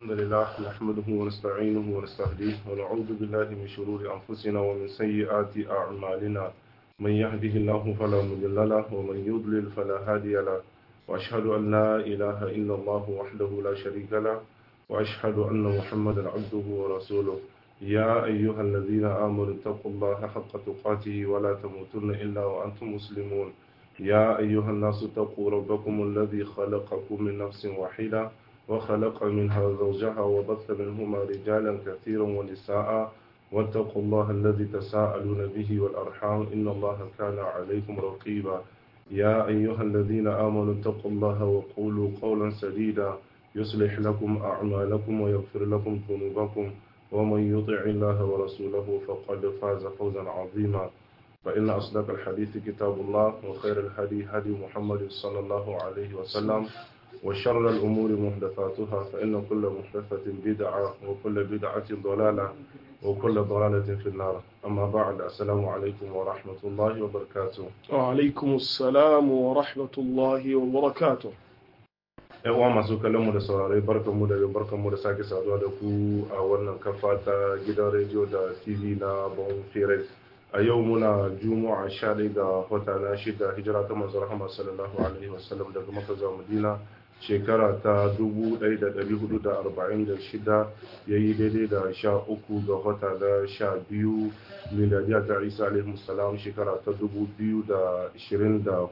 الحمد لله نحمده ونستعينه ونستهديه ونعوذ بالله من شرور أنفسنا ومن سيئات أعمالنا من يهده الله فلا مضل له ومن يضلل فلا هادي له وأشهد أن لا إله إلا الله وحده لا شريك له وأشهد أن محمدا عبده ورسوله يا أيها الذين آمنوا اتقوا الله حق تقاته ولا تموتن إلا وأنتم مسلمون يا أيها الناس اتقوا ربكم الذي خلقكم من نفس واحدة وخلق منها زوجها وبث منهما رجالا كثيرا ونساء واتقوا الله الذي تساءلون به والأرحام إن الله كان عليكم رقيبا يا أيها الذين آمنوا اتقوا الله وقولوا قولا سديدا يصلح لكم أعمالكم ويغفر لكم ذنوبكم ومن يطع الله ورسوله فقد فاز فوزا عظيما فإن أصدق الحديث كتاب الله وخير الهدي هدي محمد صلى الله عليه وسلم وشر الأمور محدثاتها فإن كل محدثة بدعة وكل بدعة ضلالة وكل ضلالة في النار أما بعد السلام عليكم ورحمة الله وبركاته وعليكم السلام ورحمة الله وبركاته yan uwa masu kallon mu da saurare barkanmu da barkanmu da sake saduwa da ku a wannan kafa ta gidan rediyo da tv na bon fere a yau muna juma'a sha ga wata na shida hijira ta manzon rahama sallallahu alaihi wasallam daga maka zuwa madina shekara ta 1446 ya yi daidai da sha uku ga wata da sha biyu miladiya ta isa alaihi salam shekara ta 2024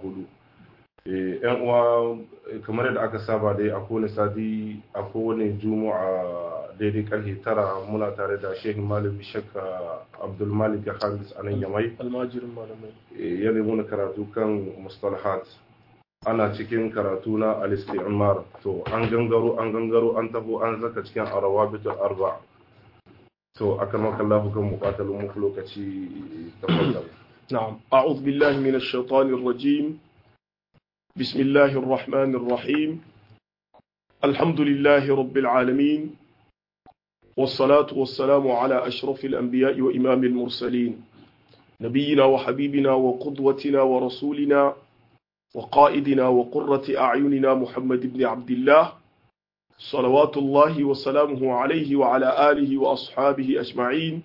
yan uwa kamar yadda aka saba dai a kowane sati a kowane juma'a daidai karfe tara muna tare da shehin malami shakka abdulmalik hamis a nan yamai almajirin malamai ya nemi karatu kan mustalahat ana cikin karatu na al-istimar to an gangaro an gangaro an taho an zaka cikin arawabitul arba to akan maka Allah kan muqatalun muku lokaci tafaddal نعم أعوذ بالله من الشيطان الرجيم بسم الله الرحمن الرحيم الحمد لله رب العالمين والصلاة والسلام على أشرف الأنبياء وإمام المرسلين نبينا وحبيبنا وقدوتنا ورسولنا وقائدنا وقرة أعيننا محمد بن عبد الله صلوات الله وسلامه عليه وعلى آله وأصحابه أجمعين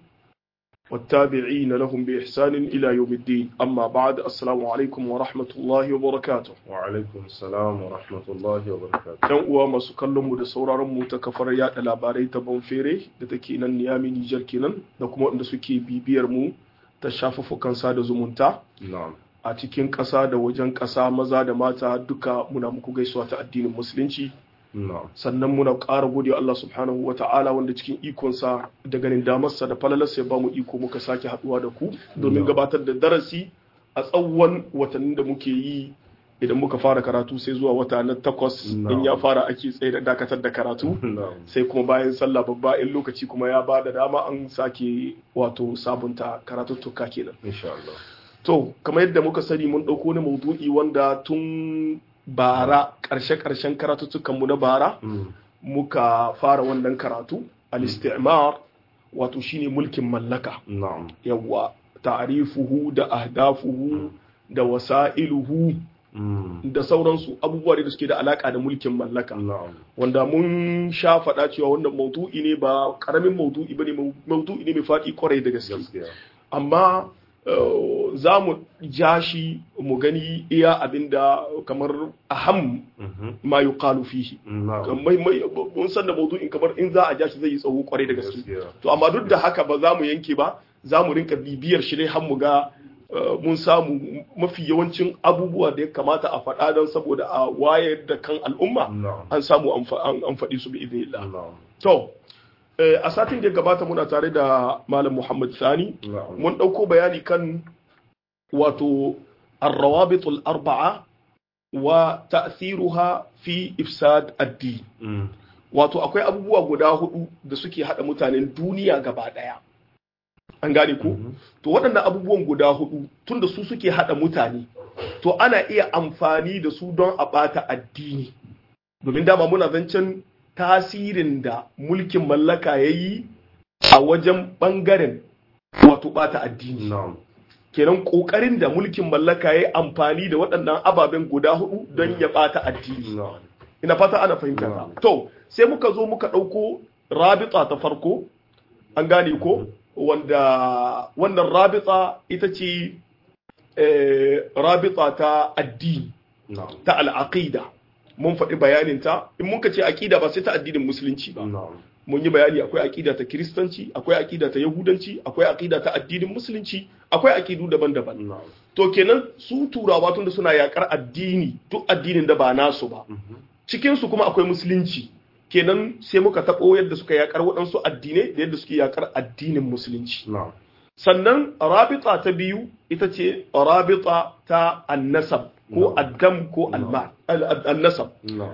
والتابعين لهم بإحسان إلى يوم الدين أما بعد السلام عليكم ورحمة الله وبركاته وعليكم السلام ورحمة الله وبركاته ‘Yan uwa masu kallon mu da sauraron mu ta kafar yada labarai ta Bonfere da take nan Niyami Nijar kenan da kuma wanda suke bibiyar mu ta shafuffukan sada zumunta na'am a cikin ƙasa da wajen ƙasa maza da mata duka muna muku gaisuwa ta addinin musulunci na'am sannan muna ƙara gode Allah subhanahu wa ta'ala wanda cikin ikonsa da ganin damarsa da falalarsa ya ba mu iko muka sake haɗuwa da ku domin gabatar da darasi a tsawon watannin da muke yi idan muka fara karatu sai zuwa wata na takwas in ya fara ake tsaye da dakatar da karatu na'am sai kuma bayan sallah babba in lokaci kuma ya ba da dama an sake wato sabunta karatuttuka kenan insha Allah To, kamar yadda muka sani mun ɗauko wani maudu'i wanda tun bara ƙarshe-ƙarshen karatuttukanmu na bara Mm. muka fara wannan karatu al-istimar wato shine mulkin mallaka na'am yawwa ta'rifuhu da ahdafuhu da wasa'iluhu Mm. da sauransu abubuwa da suke da alaka da mulkin mallaka na'am wanda mun sha faɗa cewa wannan maudu'i ne ba ƙaramin maudu'i bane maudu'i ne mai faɗi kwarai da gaske gaskiya amma uh, za mu ja shi mu gani iya abinda kamar aham Mhm. ma yuqalu fihi na'am mai mai mun san da maudu'in kamar in za a ja shi zai yi tsawo kwarai da gaske gaskiya to amma duk da haka ba za mu yanke ba za mu rinka bibiyar shi ne har mu ga uh, mun samu mafi yawancin abubuwa da ya kamata a faɗa don saboda a wayar da kan al'umma na'am an samu an fa- an an faɗi su bi idhnillah na'am to eh, a satin da ya gabata muna tare da malam Muhammad Sani na'am mun ɗauko bayani kan wato arrawabitul arba'a wa ta'thiruha fi ifsad addini Mm. wato akwai abubuwa guda hudu da suke hada mutanen duniya gaba daya an gane ko Mhm. to waɗannan abubuwan guda hudu tunda su suke hada mutane to ana iya amfani da su don a ɓata addini domin dama muna zancen tasirin da mulkin mallaka ya yi a wajen ɓangaren wato ɓata addini na'am kenan ƙoƙarin da mulkin mallaka ya yi amfani da waɗannan ababen guda hudu don ya ɓata addini na'am ina fata ana fahimta ta to sai muka zo muka ɗauko rabita ta farko an gane ko wanda wannan rabita ita ce rabita ta addini ta al'aqida mun faɗi bayaninta in muka ce aƙida ba sai ta addinin musulunci ba mun yi bayani akwai aƙida ta kiristanci akwai aƙida ta yahudanci akwai aƙida ta addinin musulunci akwai aƙidu daban-daban to kenan su turawa tunda suna yakar addini duk addinin da ba nasu ba cikin su kuma akwai musulunci kenan sai muka taɓo yadda suka yakar waɗansu addinai da yadda suke yakar addinin musulunci sannan rabita ta biyu ita ce rabita ta annasab ko addam ko almal annasab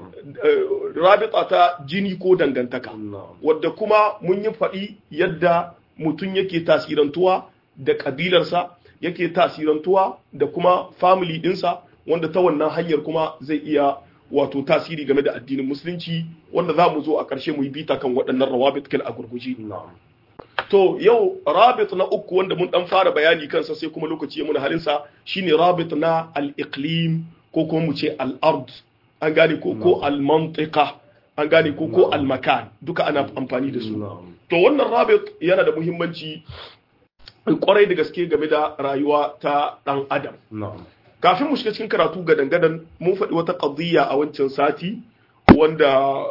rabita ta jini ko dangantaka wadda kuma mun yi faɗi yadda mutum yake tasirantuwa da ƙabilarsa yake tasirantuwa da kuma family ɗinsa wanda ta wannan hanyar kuma zai iya wato tasiri game da addinin musulunci wanda za mu zo a ƙarshe mu yi bita kan waɗannan rawabit kal a gurguje to yau rabit na uku wanda mun dan fara bayani kansa sai kuma lokaci ya muna halinsa shine rabit na al-iqlim ko kuma mu ce al-ard an gane ko ko al-mantiqa an gane ko ko al-makan duka ana amfani da su to wannan rabit yana da muhimmanci kwarai da gaske game da rayuwa ta dan adam kafin mu shiga cikin karatu ga dangadan mun faɗi wata qadiyya a wancan sati wanda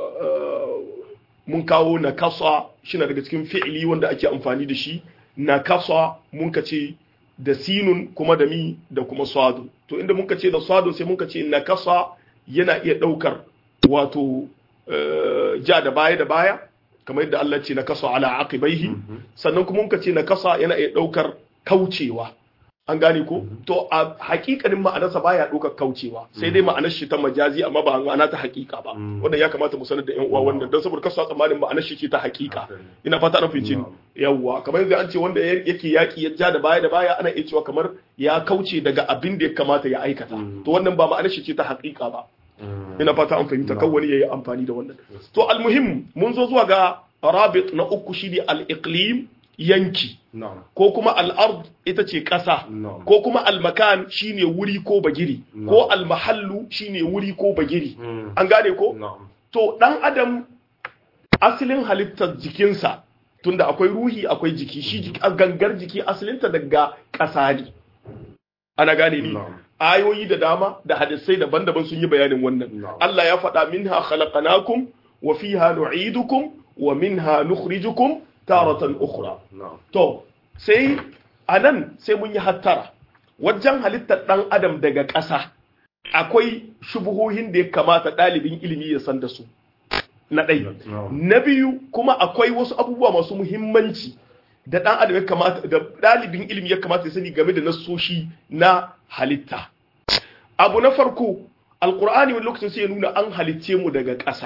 mun kawo nakasa shi na daga cikin fi'ili wanda ake amfani da shi nakasa mun ka ce da sinun kuma da mi da kuma sadu to inda mun ka ce da sadu sai mun ka ce nakasa yana iya ɗaukar wato ja da baya da baya kamar yadda Allah ce nakasa ala aqibaihi sannan kuma mun ka ce nakasa yana iya ɗaukar kaucewa an gane ko to a hakikanin ma'anarsa baya ɗaukar kaucewa sai dai ma'anar shi ta majazi amma ba ma'ana ta hakika ba wannan ya kamata mu sanar da yan uwa wannan don saboda kasu tsammanin ma'anar shi ce ta hakika ina fata an fice ni yawwa kamar yanzu an ce wanda yake yaki ya ja da baya da baya ana iya cewa kamar ya kauce daga abin da ya kamata ya aikata to wannan ba ma'anar shi ce ta hakika ba ina fata an fahimta kan wani yayi amfani da wannan to almuhim mun zo zuwa ga rabit na uku shi ne al-iqlim yanki ko kuma al'ard ita ce ƙasa ko kuma almakan shine wuri ko bagiri ko almahallu shine wuri ko bagiri an gane ko to ɗan adam asalin halittar jikinsa tunda akwai ruhi akwai jiki shi gangar jiki asalinta daga ƙasa ne ana gane ni ayoyi da dama da hadisai daban-daban sun yi bayanin wannan Allah ya faɗa minha khalaqnakum wa fiha nu'idukum wa minha nukhrijukum taratan ukhra to sai anan sai mun yi hattara wajen halittar dan adam daga ƙasa akwai shubuhohin da ya kamata ɗalibin ilimi ya san da su na ɗai na biyu kuma akwai wasu abubuwa masu muhimmanci da ɗan adam ya kamata da ɗalibin ilimi ya kamata ya sani game da nasoshi na halitta abu na farko alkur'ani wani lokacin sai ya nuna an halicce mu daga ƙasa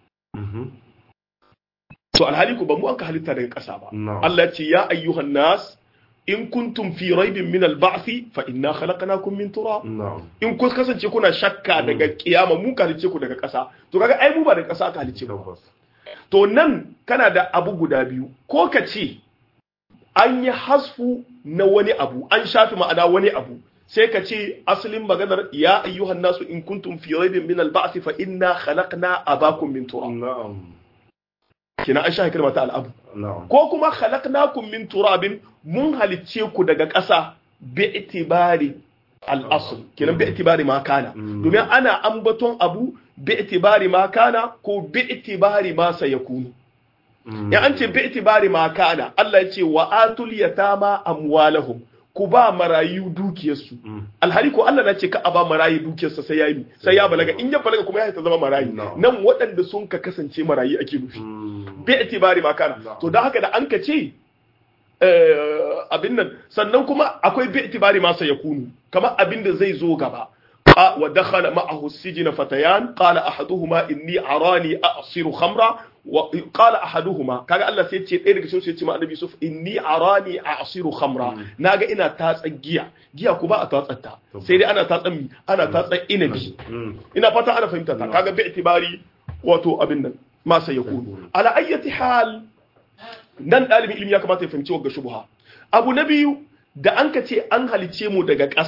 to alhali ku ba mu an ka halitta daga ƙasa ba Allah ce ya ayyuhan nas in kuntum fi raibin min al-ba'thi fa inna khalaqnakum min turab in kun kasance kuna shakka daga kiyama mu ka halice ku daga ƙasa to kaga ai mu ba daga ƙasa ka halice ku to nan kana da abu guda biyu ko ka ce an yi hasfu na wani abu an shafi ma'ana wani abu sai ka ce asalin maganar ya ayyuhan nasu in kuntum fi raibin min al-ba'thi fa inna khalaqna abakum min turab kina an shafi kalmar ta al'abu ko kuma khalaqnakum min turabin mun halicce ku daga ƙasa bi itibari al'asl kenan bi itibari ma kana domin ana ambaton abu bi itibari ma kana ko bi itibari ma sayakunu ya an ce bi itibari ma kana Allah ya ce wa atul yatama amwalahum ku ba marayu dukiyarsu alhali ko Allah na ce ka a ba marayu dukiyarsa sai ya yi sai ya balaga in ya balaga kuma ya ta zama marayu nan waɗanda sun ka kasance marayu ake nufi bi itibari ma kana to dan haka da an ka ce abin nan sannan kuma akwai bi itibari ma sai yakunu kamar abin da zai zo gaba wa dakhala ma'ahu sijna fatayan qala ahaduhuma inni arani a'siru khamra wa qala ahaduhuma kaga Allah sai ce ɗaya daga cikin su ya ce ma annabi Yusuf inni arani a'siru khamra naga ina tatsa giya giya ku ba a tatsatta sai dai ana tatsan mi ana tatsan inabi ina fata ana fahimta ta kaga bi itibari wato abin nan ma sai yakunu ala ayyati hal nan dalibin ilimi ya kamata ya fahimci wagga shubha abu na biyu da an ka ce an halice mu daga ƙasa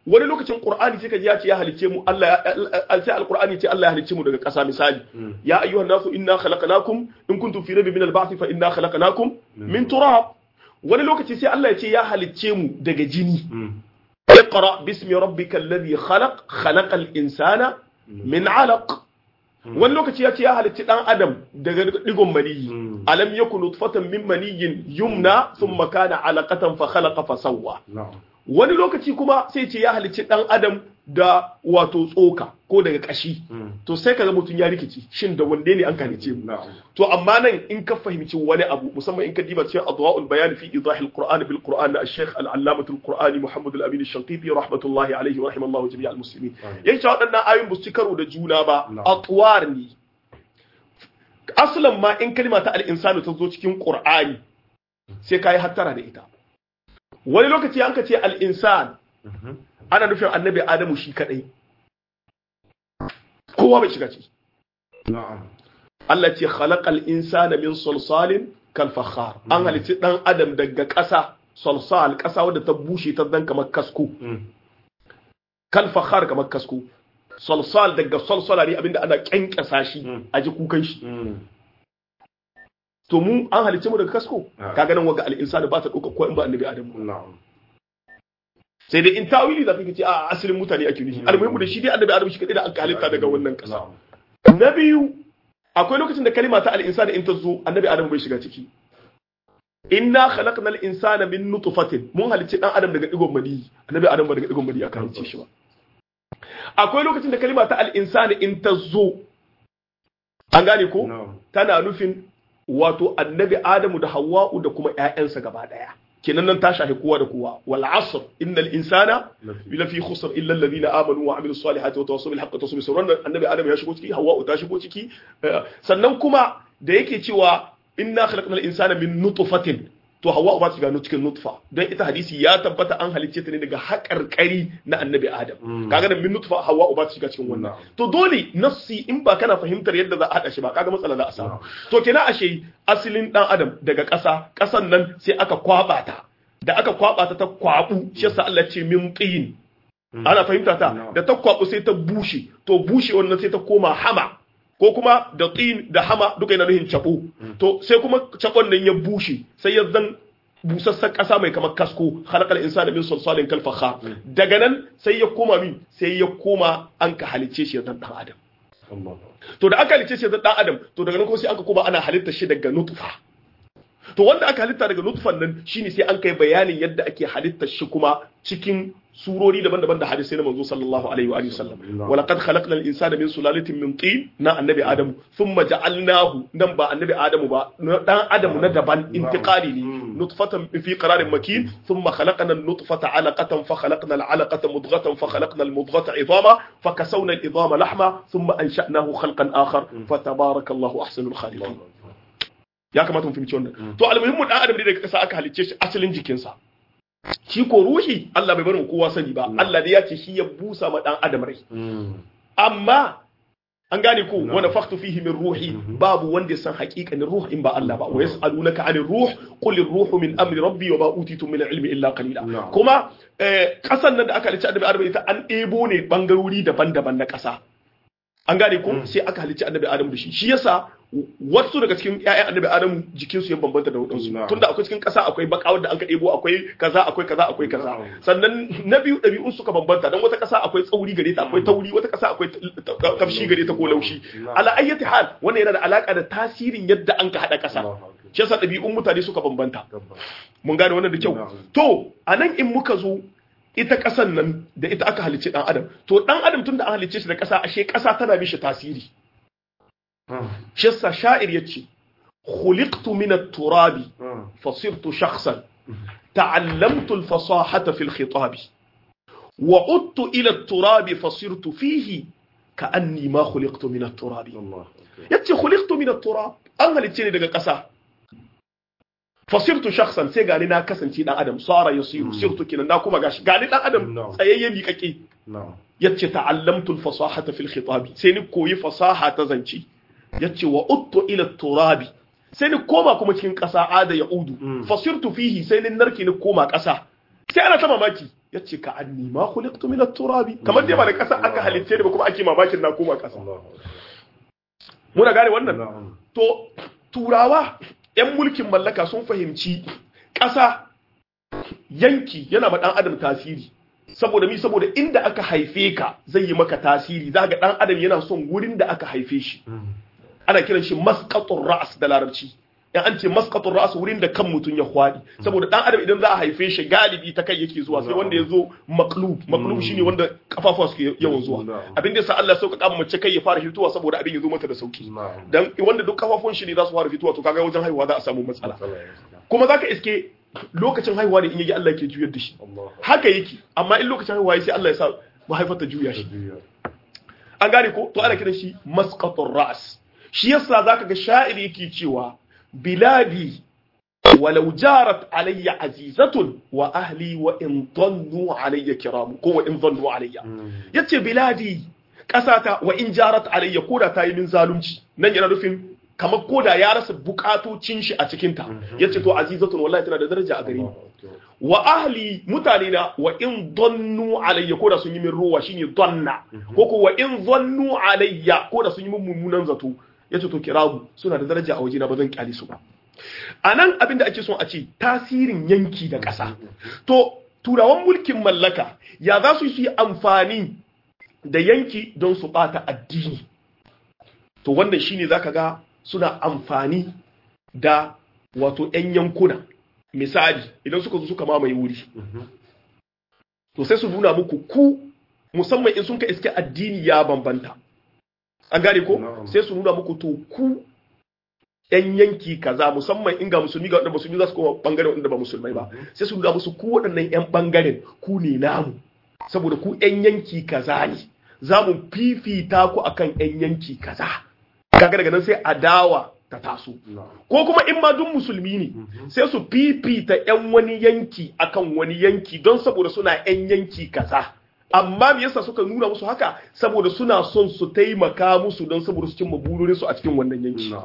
wani lokacin qur'ani sai ka ji ya ce ya halicce mu Allah ya sai alqur'ani ce Allah ya halicce mu daga ƙasa misali ya ayyuhan nasu inna khalaqnakum in kuntum fi raybin min al-ba'th fa inna khalaqnakum min turab wani lokaci sai Allah ya ce ya halicce mu daga jini اقرأ باسم ربك الذي خلق خلق الإنسان من علق wani lokaci ya ce ya halitti dan adam daga digon maniyi alam yakun nutfatan min maniyyin yumna thumma kana alaqatan fa khalaqa fa sawwa wani lokaci kuma sai ce ya halicci dan adam da wato tsoka ko daga kashi to sai kaga mutum ya rikici shin da wande ne an halice mu to amma nan in ka fahimci wani abu musamman in ka diba cikin adwa'ul bayan fi idahil qur'an bil qur'an na al-shaykh al-allamah al-qur'ani muhammad al-amin al-shanqiti rahmatullahi alayhi wa rahimallahu jami'a al-muslimin yayin cewa wadannan ayoyin ba su karo da juna ba atwar ne aslan ma in kalma ta al-insanu ta zo cikin qur'ani sai kai hattara da ita wani lokaci an ka ce al-insan ana nufin annabi adamu shi kadai kowa bai shiga ciki Allah ce khalaqal insana min salsalin kal fakhar an halitta dan adam daga ƙasa salsal ƙasa wadda ta bushe ta dan kamar kasko kal fakhar kamar kasko salsal daga salsala ne abinda ana kyankyasa shi a ji kukan shi to mu an halitta mu daga kasko kaga nan waga al insana ba ta dauka ko in ba annabi adamu sai dai in tawili za ka ce a asalin mutane ake nufi almuhimu da shi dai annabi adam shi kadai da aka halitta daga wannan kasa na biyu akwai lokacin da kalima ta al-insani in ta zo annabi adam bai shiga ciki inna khalaqna al-insana min nutfatin mun halicci dan adam daga digon mani annabi adam ba daga digon mani aka halicce shi ba akwai lokacin da kalima ta al-insani in ta zo an gane ko tana nufin wato annabi adamu da hawwa'u da kuma ƴaƴansa gaba daya kenan nan ta shahi kowa da kowa wal asr innal insana la fi khusr illa alladhina amanu wa amilus salihati wa tawassaw bil haqqi wa tawassaw bis sabr annabi adam ya shigo ciki hawwa ta shigo ciki sannan kuma da yake cewa inna khalaqnal insana min nutfatin to hawwa ba ta gano cikin nutfa don ita hadisi ya tabbata an halicce ta ne daga haƙarƙari na annabi adam kaga da min nutfa hawwa ba ta shiga cikin wannan to dole nafsi in ba kana fahimtar yadda za a hada shi ba kaga matsala za a samu to kenan ashe asalin dan adam daga ƙasa ƙasan nan sai aka kwaba ta da aka kwaba ta ta kwabu shi yasa Allah ce min tin ana fahimta ta da ta kwabu sai ta bushe to bushe wannan sai ta koma hama ko kuma da tin da hama duka yana nuhin cabo to sai kuma cabon nan ya bushe sai ya zan busassan ƙasa mai kamar kasko halakal insani min sulsalin kal fakhar daga nan sai ya koma min sai ya koma an ka halicce shi zan dan adam to da aka halicce shi zan dan adam to daga nan kuma sai aka koma ana halitta shi daga nutfa to wanda aka halitta daga nutfan nan shine sai an kai bayanin yadda ake halitta shi kuma cikin surori daban-daban da hadisai na manzo sallallahu alaihi wa sallam wa laqad khalaqna al-insana min sulalatin min tin na annabi adam thumma ja'alnahu nan ba annabi adamu ba dan adamu na daban intiqali ne nutfatan fi qararin makin thumma khalaqna an-nutfata 'alaqatan fa khalaqna al-'alaqata mudghatan fa khalaqna al-mudghata 'idama fa kasawna al-'idama lahma thumma ansha'nahu khalqan akhar fa tabarakallahu ahsanul khaliqin ya kamata mu fahimci wannan to almuhimmu dan adam ne daga kasa aka halicce shi asalin jikinsa shi ko ruhi Allah bai bar mu kowa sani ba Allah dai ya ce shi ya busa ma dan adam rai amma an gane ko wa nafakhtu fihi min ruhi babu wanda ya san haƙiƙanin ruh in ba Allah ba wa yas'alunaka 'anir ruh qul ar-ruhu min amri rabbi wa ma utitu min al-ilmi illa qalila kuma kasan nan da aka halicci annabi adam ita an ɗebo ne bangarori daban-daban na ƙasa an gane ko sai aka halicci annabi adam da shi shi yasa wasu daga cikin ƴaƴan annabi adamu jikinsu ya bambanta da wadansu tunda akwai cikin ƙasa akwai baka wanda an ka ɗebo akwai kaza akwai kaza akwai kaza sannan na biyu ɗabi'un suka bambanta dan wata ƙasa akwai tsauri gare ta akwai tauri wata ƙasa akwai tafshi gare ta ko laushi ala ayyati hal wannan yana da alaka da tasirin yadda an ka hada ƙasa shi yasa ɗabi'un mutane suka bambanta mun gane wannan da kyau to anan in muka zo ita ƙasan nan da ita aka halicci ɗan adam to ɗan adam tun da an halicce shi da ƙasa ashe ƙasa tana mishi tasiri shi yasa sha'ir yace khuliqtu min at-turabi fasirtu shakhsan ta'allamtu al-fasahata fi al-khitab wa udtu ila at-turabi fasirtu fihi ka'anni ma khuliqtu min at-turabi yace khuliqtu min at-turab an halicce ni daga ƙasa fasirtu shakhsan sai gani na kasance dan adam sara yasiru sirtu kinan na kuma gashi gani dan adam tsayayye miƙaƙe yace ta'allamtu al-fasahata fi al-khitab sai ni koyi fasaha ta zance yace wa uttu ila turabi sai ni koma kuma cikin ƙasa ada ya udu fasirtu fihi sai ni narke ni koma ƙasa sai ana ta mamaki yace ka anni ma khuliqtu min at-turabi kamar dai ba da kasa aka halitte ni ba kuma ake mamakin na koma kasa muna gane wannan to turawa yan mulkin mallaka sun fahimci kasa yanki yana ma dan adam tasiri saboda mi saboda inda aka haife ka zai yi maka tasiri za ga dan adam yana son wurin da aka haife shi ana kiran shi masqatur ra's da larabci in an ce masqatur ra's wurin da kan mutum ya hwadi saboda dan adam idan za a haife shi galibi ta kai yake zuwa sai wanda ya zo maqlub maqlub shine wanda kafafuwa suke yawan zuwa abin da yasa Allah sauka kama mace kai ya fara fitowa saboda abin ya zo mata da sauki dan wanda duk kafafun shi ne za su fara fitowa to kaga wajen haihuwa za a samu matsala kuma zaka iske lokacin haihuwa ne in yaji Allah ke juyar da shi haka yake amma in lokacin haihuwa sai Allah ya sa mahaifar ta juya shi an gane ko to ana kiran shi masqatur ra's shi yasa zaka ga sha'iri yake cewa biladi walau jarat alayya azizatun wa ahli wa in dhannu alayya kiram ko wa in dhannu alayya yace biladi kasata wa in jarat alayya koda ta yi min zalunci nan yana nufin kamar koda ya rasa bukatocin shi a cikinta ya ce to azizatun wallahi tana da daraja a gare ni wa ahli mutane na wa in donnu alayya koda sun yi min ruwa shine donna ko ko wa in zannu alayya koda sun yi min mummunan zato ya ce to kiramu suna da daraja a waje na ba zan kyale su ba a nan abin da ake son a ce tasirin yanki da ƙasa to turawan mulkin mallaka ya za su yi amfani da yanki don su bata addini to wannan shine zaka ga suna amfani da wato 'yan yankuna misali idan suka zo suka mamaye wuri to sai su nuna muku ku musamman in sun ka iske addini ya bambanta an gane ko sai su nuna muku to ku 'yan yanki kaza musamman in ga musulmi ga waɗanda musulmi za su koma ɓangaren waɗanda ba musulmai ba sai su nuna musu ku waɗannan 'yan ɓangaren ku ne namu saboda ku 'yan yanki kaza ne za mu fifita ku akan 'yan yanki kaza kaga daga nan sai adawa ta taso ko kuma in ma duk musulmi ne sai su fifita yan wani yanki akan wani yanki don saboda suna yan yanki kaza amma me yasa suka nuna musu haka saboda suna son su taimaka musu don saboda su cimma bururin su a cikin wannan yanki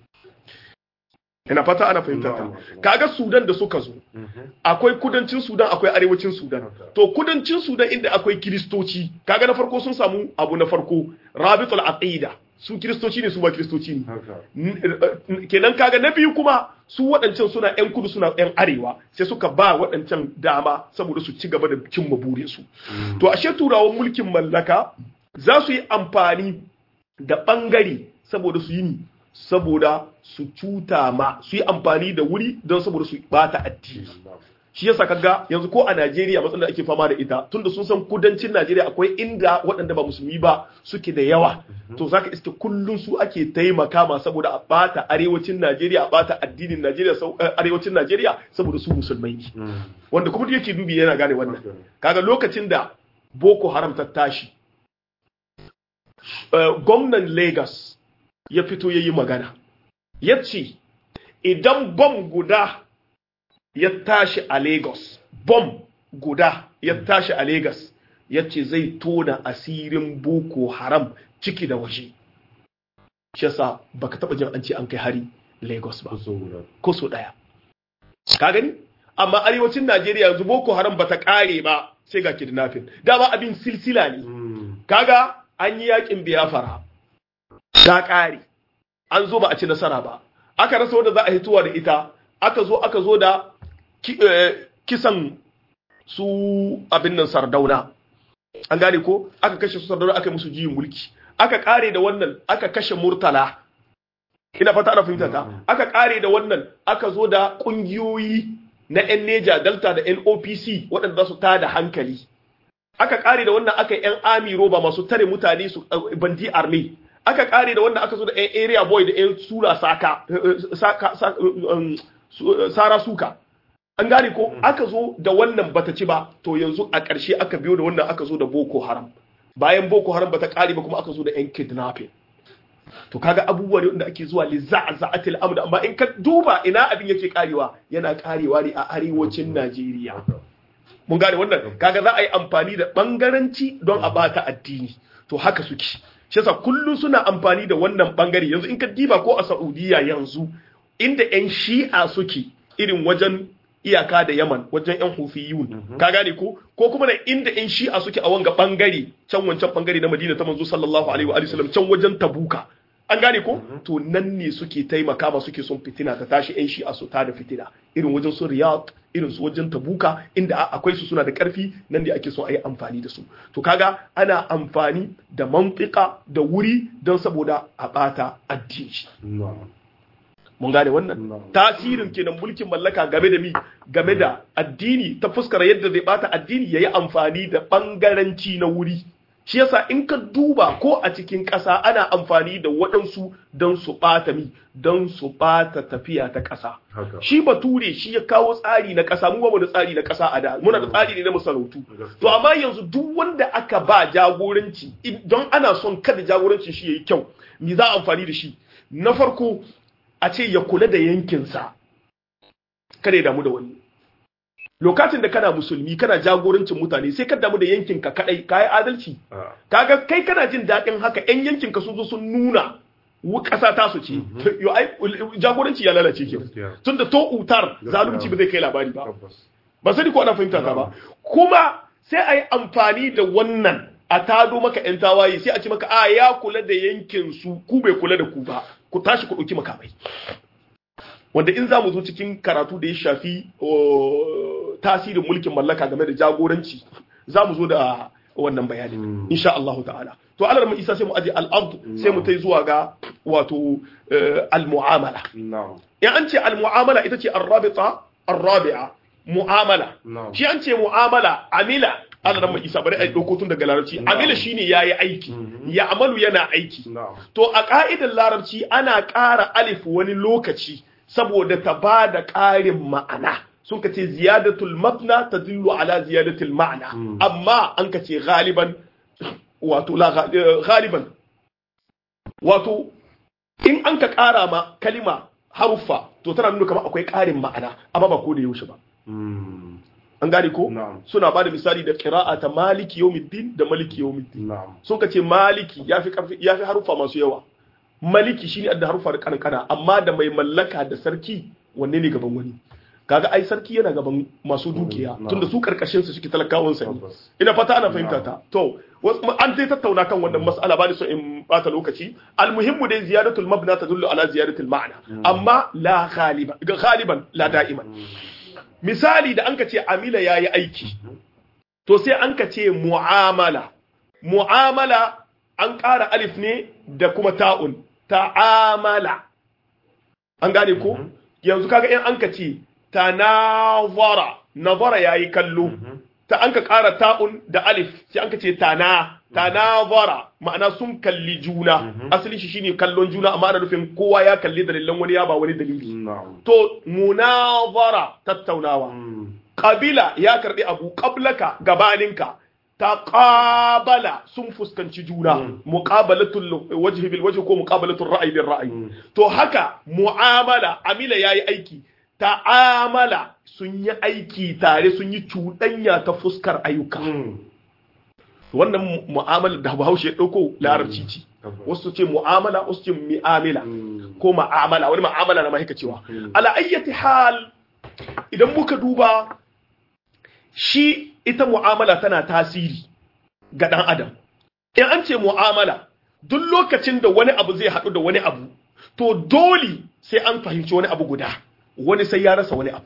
ina fata ana fahimtar ta kaga sudan da suka zo akwai kudancin sudan akwai arewacin sudan to kudancin sudan inda akwai kiristoci kaga na farko sun samu abu na farko rabitul aqida su kiristoci ne su ba kiristoci ne kenan kaga na biyu kuma su waɗancan suna yan kudu suna yan arewa sai suka ba waɗancan dama saboda su ci gaba da cimma burinsu to ashe turawan mulkin mallaka za su yi amfani da ɓangare saboda su yi ni saboda su cuta ma su yi amfani da wuri don saboda su bata addini shi yasa kaga yanzu ko a Najeriya matsalar da ake fama da ita tunda sun san kudancin Najeriya akwai inda waɗanda ba musulmi ba suke da yawa to zaka iske kullun su ake taimaka ma saboda a bata arewacin Najeriya a bata addinin Najeriya arewacin Najeriya saboda su musulmai ne wanda kuma yake dubi yana gane wannan kaga lokacin da Boko Haram ta tashi gwamnan Lagos ya fito ya yi magana ya ce idan bom guda ya tashi a Lagos bom guda ya tashi a Lagos ya ce zai tona asirin boko haram ciki da waje shi yasa baka taba jin an ce an kai hari Lagos ba ko so daya ka gani amma arewacin Najeriya yanzu boko haram bata kare ba sai ga kidnapping dama abin silsila ne kaga an yi yakin biyafara ta kare an zo ba a ci nasara ba aka rasa wanda za a hituwa da ita aka zo aka zo da kisan su abin nan sardauna an gane ko aka kashe su sardauna aka yi musu jiyin mulki aka kare da wannan aka kashe murtala ina fata ana fahimta ta aka kare da wannan aka zo da kungiyoyi na yan neja delta da nopc waɗanda za su tada hankali aka kare da wannan aka yi yan army roba masu tare mutane su bandi army aka kare da wannan aka zo da yan area boy da yan sura saka sara suka an gane ko aka zo da wannan bata ci ba to yanzu a ƙarshe aka biyo da wannan aka zo da boko haram bayan boko haram bata kare ba kuma aka zo da yan kidnapping to kaga abubuwa ne wanda ake zuwa li za'za'atil amr amma in ka duba ina abin yake karewa yana karewa ne a arewacin Najeriya mun gane wannan kaga za a yi amfani da bangaranci don a bata addini to haka suke shi yasa kullum suna amfani da wannan bangare yanzu in ka diba ko a Saudiya yanzu inda yan shi'a suke irin wajen iyaka da Yaman wajen yan Hufiyun ka gane ko ko kuma na inda yan Shi'a suke a wanga bangare can wancan bangare na Madina ta manzo sallallahu alaihi wa alihi wasallam can wajen Tabuka an gane ko to nan ne suke taimaka ma suke son fitina ta tashi yan Shi'a su ta da fitina irin wajen su Riyadh irin su wajen Tabuka inda akwai su suna da karfi nan ne ake son a yi amfani da su to kaga ana amfani da mantika da wuri don saboda a bata addini na'am mun gane wannan Na'am. tasirin kenan mulkin mallaka game da mi game da addini ta fuskar yadda zai bata addini yayi amfani da bangaranci na wuri shi yasa in ka duba ko a cikin ƙasa ana amfani da waɗansu don su ɓata mi don su ɓata tafiya ta ƙasa haka shi bature shi ya kawo tsari na ƙasa mu ba mu da tsari na ƙasa a da muna da tsari ne na masarautu Gaskiya. to amma yanzu duk wanda aka ba jagoranci in- don ana son kada jagorancin shi yayi kyau me za a amfani da shi na farko a ce ya kula da yankinsa kada ya damu da wani lokacin da kana musulmi kana jagorancin mutane sai ka damu da yankinka kadai ka yi adalci a kaga kai kana jin daɗin haka yan yankinka sun zo sun nuna wu- ƙasa ta su ce yo ai jagoranci ya lalace ke Gaskiya. tunda to utar Gaskiya. zalunci ba zai kai labari ba tabbas ba sani ko ana fahimta ta ba kuma sai a yi amfani da wannan a tado maka yan tawaye sai a ce maka a ya kula da yankin su ku bai kula da ku ba ku tashi ku ɗauki makamai wanda in za mu zo cikin karatu da ya shafi uh, tasirin mulkin mallaka game da jagoranci za mu zo da wannan bayanin Mm. insha Allah ta'ala to alar mu isa sai mu aje al-ard sai mu tai zuwa ga wato uh, al-mu'amala na'am in an ce al-mu'amala ita ce ar-rabita ar-rabi'a mu'amala na'am shi an ce mu'amala amila Allah ran isa bari ai dauko tun daga larabci amila shine yayi aiki Mhm. ya amalu yana aiki na'am to a ka'idar larabci ana ƙara alif wani lokaci saboda ta ba da ƙarin ma'ana sun ka ce ziyadatul mabna tadullu ala ziyadatul ma'ana Mm. amma an ka ce galiban wato la ga- eh, galiban wato in an ka ƙara ma kalima haruffa to tana nuna kamar akwai ƙarin ma'ana amma ba ko da yaushe ba Mm. an gane ko na'am suna ba da misali da qira'a ta maliki yawmiddin da maliki yawmiddin na'am sun ka ce maliki yafi karfi yafi haruffa masu yawa maliki shine adda haruffa da kankana amma da mai mallaka da sarki wanne ne gaban wani kaga ai sarki yana gaban masu dukiya Mm, tunda su karkashin su suke talakawan sa ne tabbas ina fata ana fahimta ta to wasu- an dai tattauna kan wannan mas'ala ba ni so in bata lokaci almuhimmu dai ziyadatul mabna tadullu ala ziyadatul ma'na amma la ghaliban ghaliban la da'iman misali da anka ce amila yayi aiki to sai anka ce mu'amala mu'amala an ƙara alif ne da kuma ta'un ta'amala an gane ko yanzu kaga in anka ce tanazara nazara yayi kallo ta anka ƙara ta'un da alif sai anka ce tana tanazara ma'ana sun kalli juna asali shi shine kallon juna amma ana nufin kowa ya kalli dalilan wani ya ba wani dalili na'am to munazara tattaunawa Mm. kabila ya karbi abu qablaka gabaninka taqabala sun fuskanci juna Mm. muqabalatul wajhi bil wajhi ko muqabalatul ra'yi bil ra'yi Mm. to haka mu'amala amila yayi aiki ta'amala sun yi aiki tare sun yi cuɗanya ta fuskar ayyuka Mm. wannan mu- mu'amala da Bahaushe ya dauko larabci ce tabbas wasu ce mu'amala wasu ce mi'amila Mm. ko ma'amala wani ma'amala na mahika cewa Mm. ala ayyati hal idan muka duba shi ita mu'amala tana tasiri ga dan adam in an ce mu'amala duk lokacin da wani abu zai haɗu da wani abu to dole sai an fahimci wani abu guda wani sai ya rasa wani abu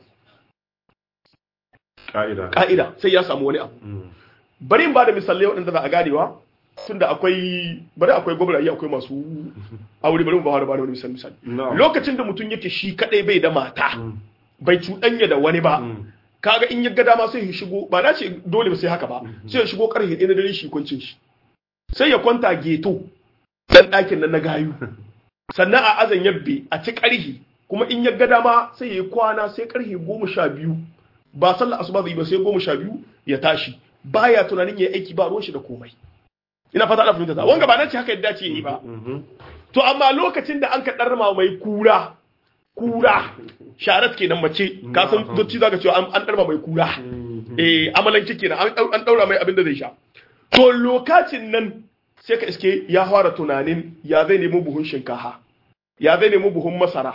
ka'ida ka'ida sai ya samu wani abu Mm. bari in ba da misalai waɗanda za a ganewa tunda akwai bari akwai gwamnati akwai masu aure bari mu ba da ba da wani misali misali na'am lokacin da mutum yake shi kadai bai da mata Mm. bai cuɗanya da wani ba Mm. kaga in ya ga dama sai ya shigo ba na ce dole ba sai haka ba sai ya shigo karfe ɗaya na dare shi kwancin shi sai ya kwanta geto dan ɗakin nan na gayu sannan a azan yabbe a ci karhi kuma in ya ga dama sai ya yi kwana sai karfe goma sha biyu ba sallar asuba zai ba sai goma sha biyu ya tashi baya tunanin ya yi aiki ba ruwan shi da komai ina fata ana fahimta ta wanga ba na ce haka yadda ce yi ba Mhm. to amma lokacin da an ka ɗarma mai kura kura sharat kenan mace ka san Mhm. dotti zaka cewa an an ɗarma mai kura Mhm. eh amalanke kenan an ɗau- an daura mai abin da zai sha to lokacin nan sai ka iske ya fara tunanin ya zai nemo buhun shinkafa ya zai nemo buhun masara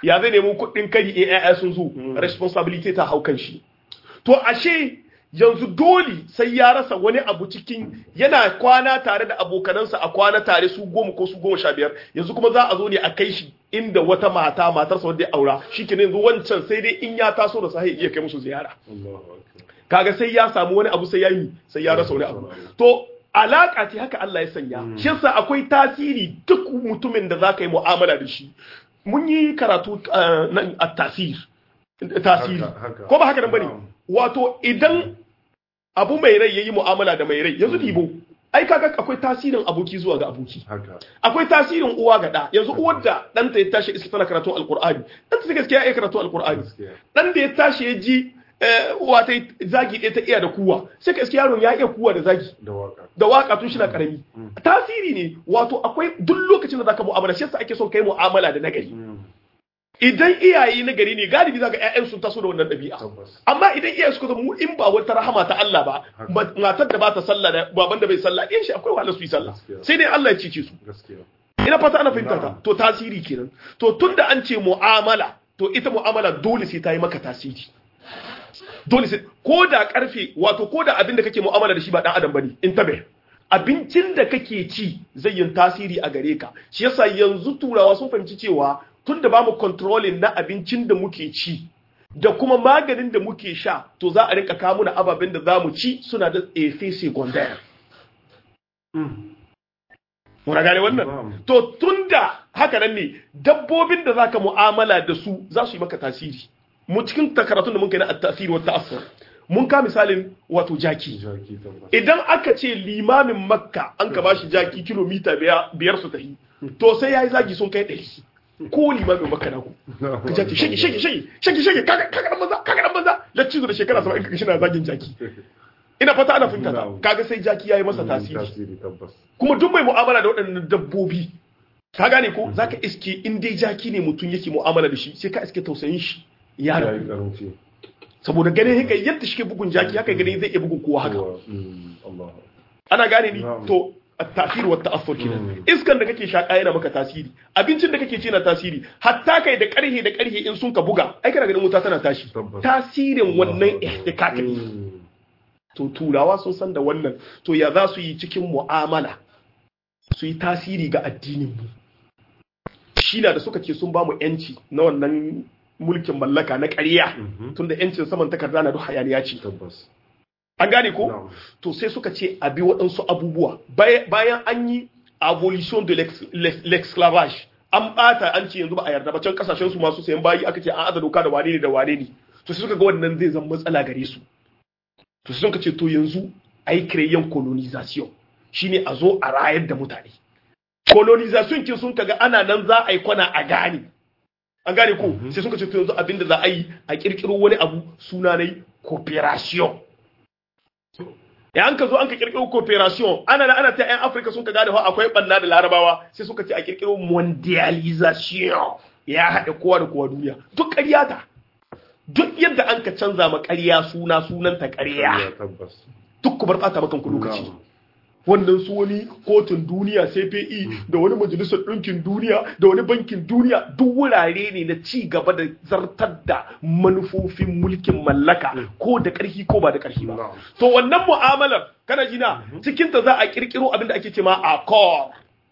ya zai nemo kuɗin kari in ƴaƴa sun zo responsibility ta hau kan shi to ashe yanzu dole sai ya rasa wani abu cikin yana kwana tare da abokanansa a kwana tare su goma ko su goma sha biyar yanzu kuma za a zo ne a kai shi inda wata mata matarsa wadda ya aura shi ke yanzu wancan sai dai in ya taso da sahi iya kai musu ziyara kaga sai ya samu wani abu sai ya yi sai ya rasa wani abu to alaka ce haka Allah ya sanya shi yasa akwai tasiri duk mutumin da zaka yi mu'amala da shi mun yi karatu nan a tasir tasiri ko ba haka nan bane wato idan abu mai rai yayi mu'amala da mai rai yanzu dibo ai kaga akwai tasirin aboki zuwa ga aboki akwai tasirin uwa ga da yanzu uwar da ɗanta ya tashi iska tana karatu alqur'ani ɗanta ta gaskiya ya karatu alqur'ani dan da ya tashi ya ji uwa ta zagi ɗaya ta iya da kuwa sai ka iske yaron ya iya kuwa da zagi da waka tun shi na karami tasiri ne wato akwai duk lokacin da zaka mu'amala shi yasa ake son kai mu'amala da nagari idan iyaye na gari ne galibi zaka ƴaƴan sun taso da wannan ɗabi'a amma idan iyaye suka zama in ba wata rahama ta Allah ba matar da ba ta sallah da baban da bai sallah ɗin shi akwai wahala su yi sallah sai dai Allah ya cice su ina fata ana fahimta ta to tasiri kenan to tunda an ce mu'amala to ita mu'amala dole sai ta yi maka tasiri dole sai ko da karfe wato ko da abin da kake mu'amala da shi ba dan adam bane in tabe abincin da kake ci zai yin tasiri a gare ka shi yasa yanzu turawa sun fahimci cewa tun da ba mu controlling na abincin da muke ci da kuma maganin da muke sha to za a rinka kawo na ababen da za mu ci suna da efe secondaire muna gane wannan to tun da haka nan ne dabbobin da za ka mu'amala da su za su yi maka tasiri mu cikin karatun da mun kai na tasiri wata asar mun ka misalin wato jaki idan aka ce limamin makka an ka bashi jaki kilomita biyar su tafi to sai ya yi zagi sun kai ɗari ko limamin maka na ku ka jaki shege shege shege shege shege kaga dan banza kaga dan banza lacci da shekara 70 kaga shi na zagin jaki ina fata ana finta ta kaga sai jaki yayi masa tasiri kuma duk mai mu'amala da waɗannan dabbobi ka gane ko zaka iske in dai jaki ne mutum yake mu'amala da shi sai ka iske tausayin shi ya rabu saboda ganin haka yadda shi ke bugun jaki haka ganin zai iya bugun kowa haka ana gane ni to tasiri wa ta'assur kenan iskan da kake shaka yana maka tasiri abincin da kake ci na tasiri hatta kai da karhe da karhe in sun ka buga ai kana ganin wuta tana tashi tasirin wannan ihtikak ne to turawa sun san da wannan to ya za su yi cikin mu'amala su yi tasiri ga addinin mu shi na da suka ce sun ba mu yanci na wannan mulkin mallaka na ƙarya tunda yancin saman takarda na duk hayaniya ce an gane ko to sai suka ce a bi waɗansu abubuwa bayan an yi abolition de l'esclavage an bata an ce yanzu ba a yarda ba can kasashen su masu sayan bayi aka ce an aza doka da wane ne da wane ne to sai suka ga wannan zai zama matsala gare su to sai suka ce to yanzu a yi kireyen colonization shine a zo a rayar da mutane colonization kin sun kaga ana nan za a yi kwana a gane an gane ko sai suka ce to yanzu abinda za a yi a kirkiro wani abu suna ne cooperation ya an ka zo an ka kirkiro cooperation ana da ana ta yan afirka sun ka gane ho akwai banna da larabawa sai suka ce a kirkiro mondialization ya haɗe kowa da kowa duniya duk ƙarya ta duk yadda an ka canza ma ƙarya suna sunanta ƙarya duk ku bar ɓata makan ku lokaci wannan su wani kotun duniya CPE da wani majalisar ɗinkin duniya da wani bankin duniya duk wurare ne na ci gaba da zartar da manufofin mulkin mallaka ko da ƙarfi ko ba da ƙarfi ba to wannan mu'amalar kana jina cikin ta za a kirkiro abin da ake ce ma accord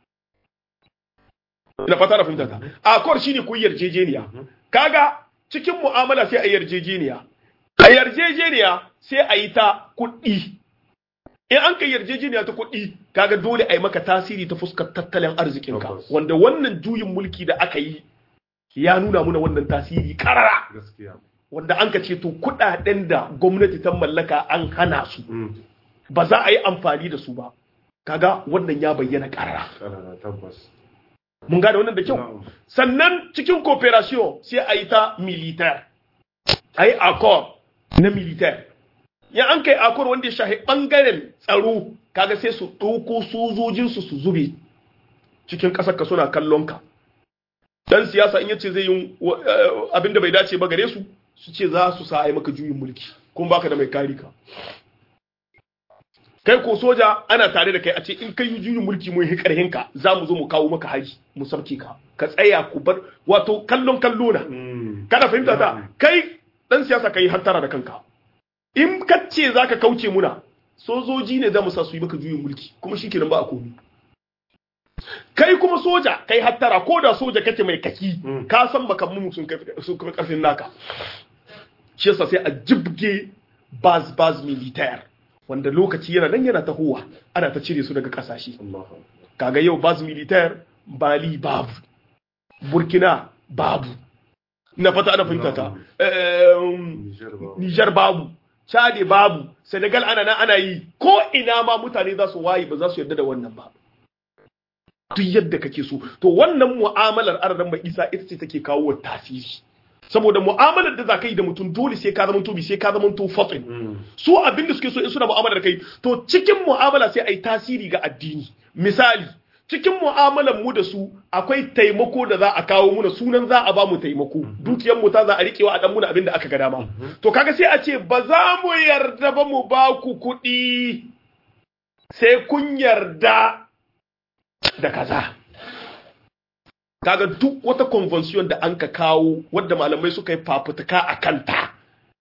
ina fata na fahimta ta accord shine ku yarjejeniya kaga cikin mu'amala sai a yarjejeniya a yarjejeniya sai a yi ta kuɗi in an kai yarjejeniya ta kuɗi kaga dole a yi maka tasiri ta fuskar tattalin arzikinka wanda wannan juyin mulki da aka yi ya nuna muna wannan tasiri karara wanda an ka ce to kuɗaɗen da gwamnati ta mallaka an hana su ba za a yi amfani da su ba kaga wannan ya bayyana karara mun gane wannan da kyau sannan cikin cooperation sai a yi ta militaire a yi accord na militaire ya an kai akwai wanda ya shahi bangaren tsaro kaga sai su ɗauko sojojinsu su zube cikin ƙasar ka suna kallon ka dan siyasa in yace zai yi abin da bai dace ba gare su su ce za su sa ai maka juyin mulki kun baka da mai kari ka kai ko soja ana tare da kai a ce in kai yi juyin mulki mun yi karhin ka za mu zo mu kawo maka haji mu sarki ka ka tsaya ku bar wato kallon kallo na kana fahimta ta kai dan siyasa kai hantara da kanka in ka ce zaka kauce muna sojoji ne za mu sa su yi maka juyin mulki kuma shikenan ba a komi kai kuma soja kai hattara ko da soja kake mai kaki ka san makamman sun kai sun kai karfin naka shi yasa sai a jibge baz baz militaire wanda lokaci yana nan yana tahowa ana ta cire su daga kasashe kaga yau baz militaire bali babu burkina babu na fata ana fahimta ta nijar babu chade babu senegal ana nan ana yi ko ina ma mutane za su waye ba za su yarda da wannan ba duk yadda kake so to wannan mu'amalar aradan mai isa ita ce take kawo wa tasiri saboda mu'amalar da za ka yi da mutum dole sai ka zama tobi sai ka zama to fatin su abin da suke so in suna mu'amalar da kai to cikin mu'amala sai a yi tasiri ga addini misali cikin mu'amalar mu da su akwai taimako da za a kawo muna sunan za a ba mu taimako dukiyar mu ta za a rikewa a dan muna abin da aka ga dama to kaga sai a ce ba za mu yarda ba mu ba ku kuɗi sai kun yarda da kaza kaga duk wata convention da an ka kawo wadda malamai suka yi fafutuka a kanta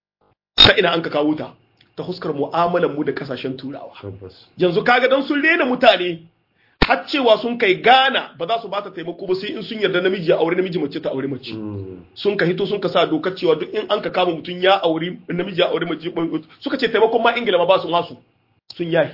ta ina an ka kawo ta ta huskar mu'amalar mu da kasashen turawa yanzu kaga dan sun rena mutane har cewa sun kai gana ba za su ba ta taimako ba sai in sun yarda namiji ya aure namiji mace ta aure mace sun ka hito sun ka sa dokar cewa duk in an ka kama mutum ya aure namiji ya aure mace suka ce taimakon ma ingila ma ba su masu sun yayi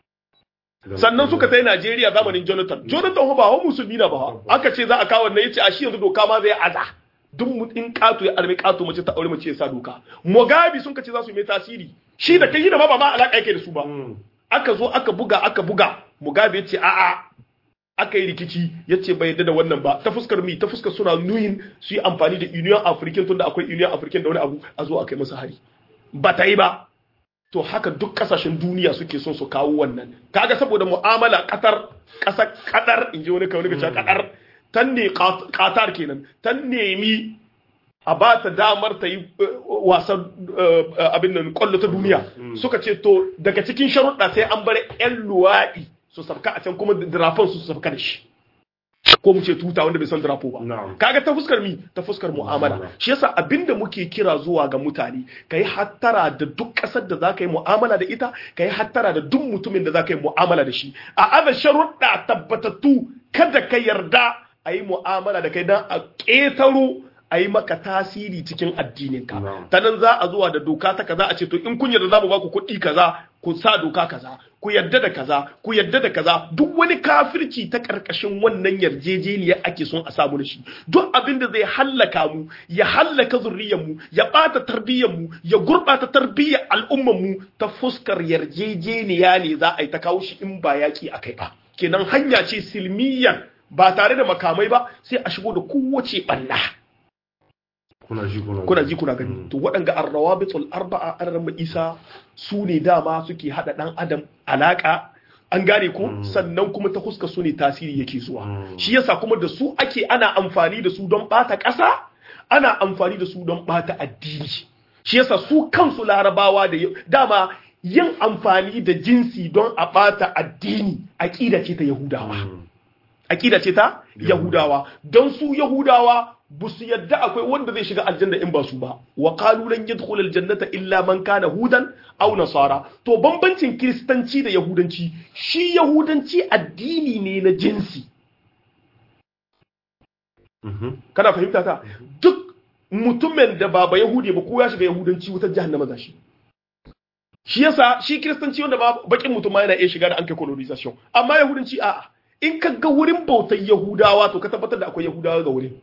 sannan suka tai Najeriya zamanin Jonathan Jonathan ba hawan musulmi na ba aka ce za a kawo wannan yace a shi yanzu doka ma zai aza duk mutum kato ya arme kato mace ta aure mace ya sa doka Mugabe sun kace za su yi mai tasiri shi da kai da ba ma alaka yake da su ba aka zo aka buga aka buga Mugabe yace a'a aka yi rikici yace bai yarda da wannan ba ta fuskar mi ta fuskar suna nuyin su yi amfani da Union African tunda akwai Union African da wani abu a zo a kai masa hari ba ta yi ba to haka duk kasashen duniya suke son su kawo wannan kaga saboda mu'amala katar kasar kadar in ji wani kawai ga kadar tan ne qatar kenan tan nemi a ba ta damar ta yi wasan abin nan kwallo ta duniya suka ce to daga cikin sharuɗa sai an bar yan luwaɗi su sabka a can kuma drafon su sabka da shi ko mu ce tuta wanda bai san drapo ba kaga ta fuskar mi ta fuskar mu'amala shi yasa abinda muke kira zuwa ga mutane kai hattara da duk kasar da zaka yi mu'amala da ita kai hattara da duk mutumin da zaka yi mu'amala da shi a aza sharuɗa tabbatattu kada ka yarda a yi mu'amala da kai dan a ƙetaro a yi maka tasiri cikin addininka ta nan za a zuwa da doka ta kaza a ce to in kun yarda za mu ba ku kuɗi kaza ku sa doka kaza ku yarda da kaza ku yarda da kaza duk wani kafirci ta karkashin wannan yarjejeniyar ake son a samu da shi duk abin da zai hallaka mu ya hallaka zurriyar mu ya bata tarbiyyar mu ya gurbata tarbiyyar al'ummar mu ta fuskar yarjejeniya ne za a yi ta kawo shi in ba yaki akai ba kenan hanya ce silmiyan ba tare da makamai ba sai a shigo da kowace ɓanna. kuna ji kuna kuna ji kuna gani to waɗanga arrawabitul arba'a an isa su ne dama suke hada dan adam alaka an gane ko sannan kuma ta huska su ne tasiri yake zuwa shi yasa kuma da su ake ana amfani da su don bata ƙasa ana amfani da su don bata addini shi yasa su kansu larabawa da dama yin amfani da jinsi don a bata addini aqida ce ta yahudawa aqida ce ta yahudawa don su yahudawa ba su yadda akwai wanda zai shiga aljanna in ba su ba wa qalu lan yadkhul aljannata illa man kana hudan aw nasara to bambancin kristanci da yahudanci shi yahudanci addini ne na jinsi kana fahimta ta duk mutumin da ba ba yahudi ba ko ya shiga yahudanci wutar jahannama za shi shi yasa shi kristanci wanda ba bakin mutum ma yana iya shiga da an kai colonization amma yahudanci a'a in ka ga wurin bautar yahudawa to ka tabbatar da akwai yahudawa ga wurin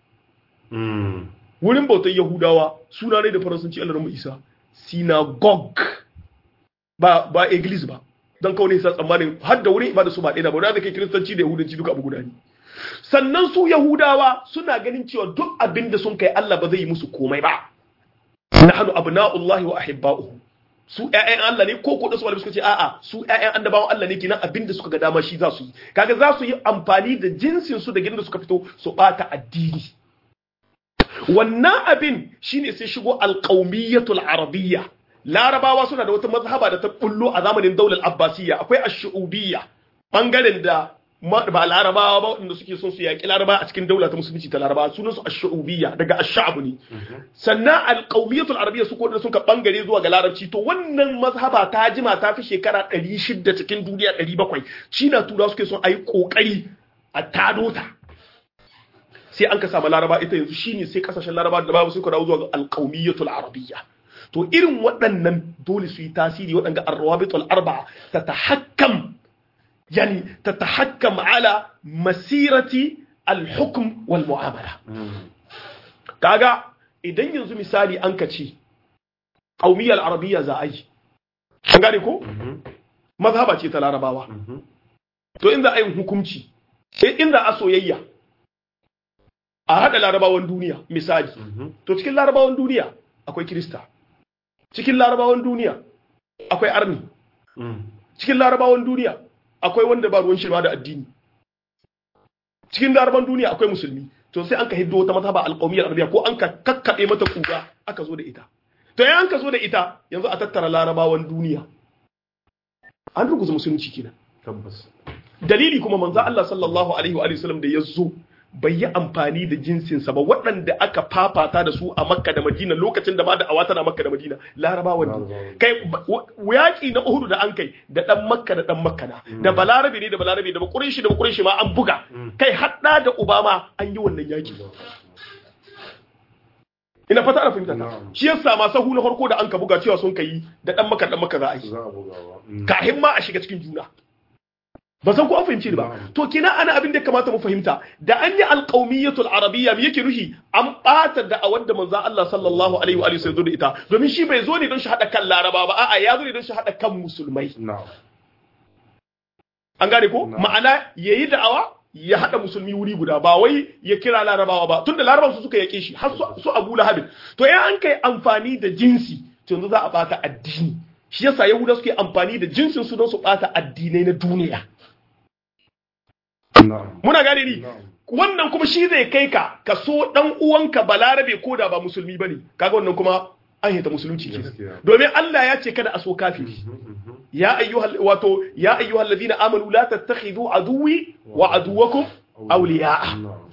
wurin bautar yahudawa suna ne da faransanci allah ramu isa synagogue ba ba iglis ba don kawai ne sa tsammanin har da wurin ibada su ba ɗaya ba wanda kai kiristanci da yahudanci duka abu guda ne sannan su yahudawa suna ganin cewa duk abin da sun kai allah ba zai yi musu komai ba nahnu abna'ullahi wa ahibba'uhu su ƴaƴan Allah ne ko ko da su malamai suka ce a'a su ƴaƴan annabawan Allah ne kenan abinda suka ga dama shi za su yi kaga za su yi amfani da jinsin su da gidan da suka fito su bata addini wannan abin shine sai shigo alqaumiyatul arabiyya larabawa suna da wata mazhaba da ta bullo a zamanin daular abbasiyya akwai ash-shu'ubiyya bangaren da ba larabawa ba wanda suke son su yaƙi larabawa a cikin daula ta musulunci ta larabawa sunan su ash-shu'ubiyya daga ash-sha'b ne sannan al-qawmiyyatul arabiyya su ko da sun ka bangare zuwa ga larabci to wannan mazhaba ta jima ta fi shekara 600 cikin duniya 700 shi na tura suke son ayi kokari a tado ta sai an ka samu laraba ita yanzu shine sai kasashen laraba da babu suka dawo zuwa ga al-qawmiyyatul arabiyya to irin waɗannan dole su yi tasiri waɗanda arwabitul arba'a ta tahakkam yani ta tahakkam ala masirati alhukm wal mu'amala kaga idan yanzu misali an ka ce qaumiyal arabiyya za a yi an gane ko mazhaba ce ta larabawa to in za a yi hukunci sai in za a soyayya a haɗa larabawan duniya misali to cikin larabawan duniya akwai kirista cikin larabawan duniya akwai arni cikin larabawan duniya akwai wanda ba ruwan shirma da addini cikin larabawan duniya akwai musulmi to sai an ka hiddo wata mazhaba alqawmiyyar arabiya ko an ka kakkabe mata kuga aka zo da ita to yayin an ka zo da ita yanzu a tattara larabawan duniya an ruguza musulunci kenan tabbas dalili kuma manzo Allah sallallahu alaihi wa sallam da ya zo bai yi amfani da jinsinsa ba waɗanda aka fafata da su a makka da madina lokacin da ma da awata na makka da madina larabawa ne kai yaƙi na uhudu da an kai da ɗan makka da ɗan makka na da balarabe ne da balarabe da bakurin shi da bakurin shi ma an buga kai haɗa da obama an yi wannan yaƙi ina fata ana fahimta ta shi yasa ma sahu na farko da an ka buga cewa sun kai da ɗan makka ɗan makka za a yi za a bugawa kahin ma a shiga cikin juna ba san ko an fahimci ni ba to kina ana abin da kamata mu fahimta da an yi alqaumiyatul arabiyya me yake nuhi an bata da a wanda manzon Allah sallallahu alaihi wa alihi sai zo da ita domin shi bai zo ne don shi hada kan laraba ba a'a ya zo ne don shi hada kan musulmai na'am an gane ko Na'am. ma'ana yayi da'awa ya hada musulmi wuri guda ba wai ya kira larabawa ba tunda larabawa su suka yake shi har su- su Abu Lahab to ya an kai amfani da jinsi to yanzu za a bata addini shi yasa yahuda suke amfani da jinsin su don su bata addinai na duniya na'am muna gane ni na'am wannan kuma shi zai kai ka ka so dan uwanka balarabe ko da ba musulmi bane kaga wannan kuma an hita musulunci kenan Gaskiya. domin Allah ya ce kada a so kafiri ya ayyuhal wato ya ayyuhal ladina amanu la tattakhidhu aduwwi wa aduwwakum awliya'a na'am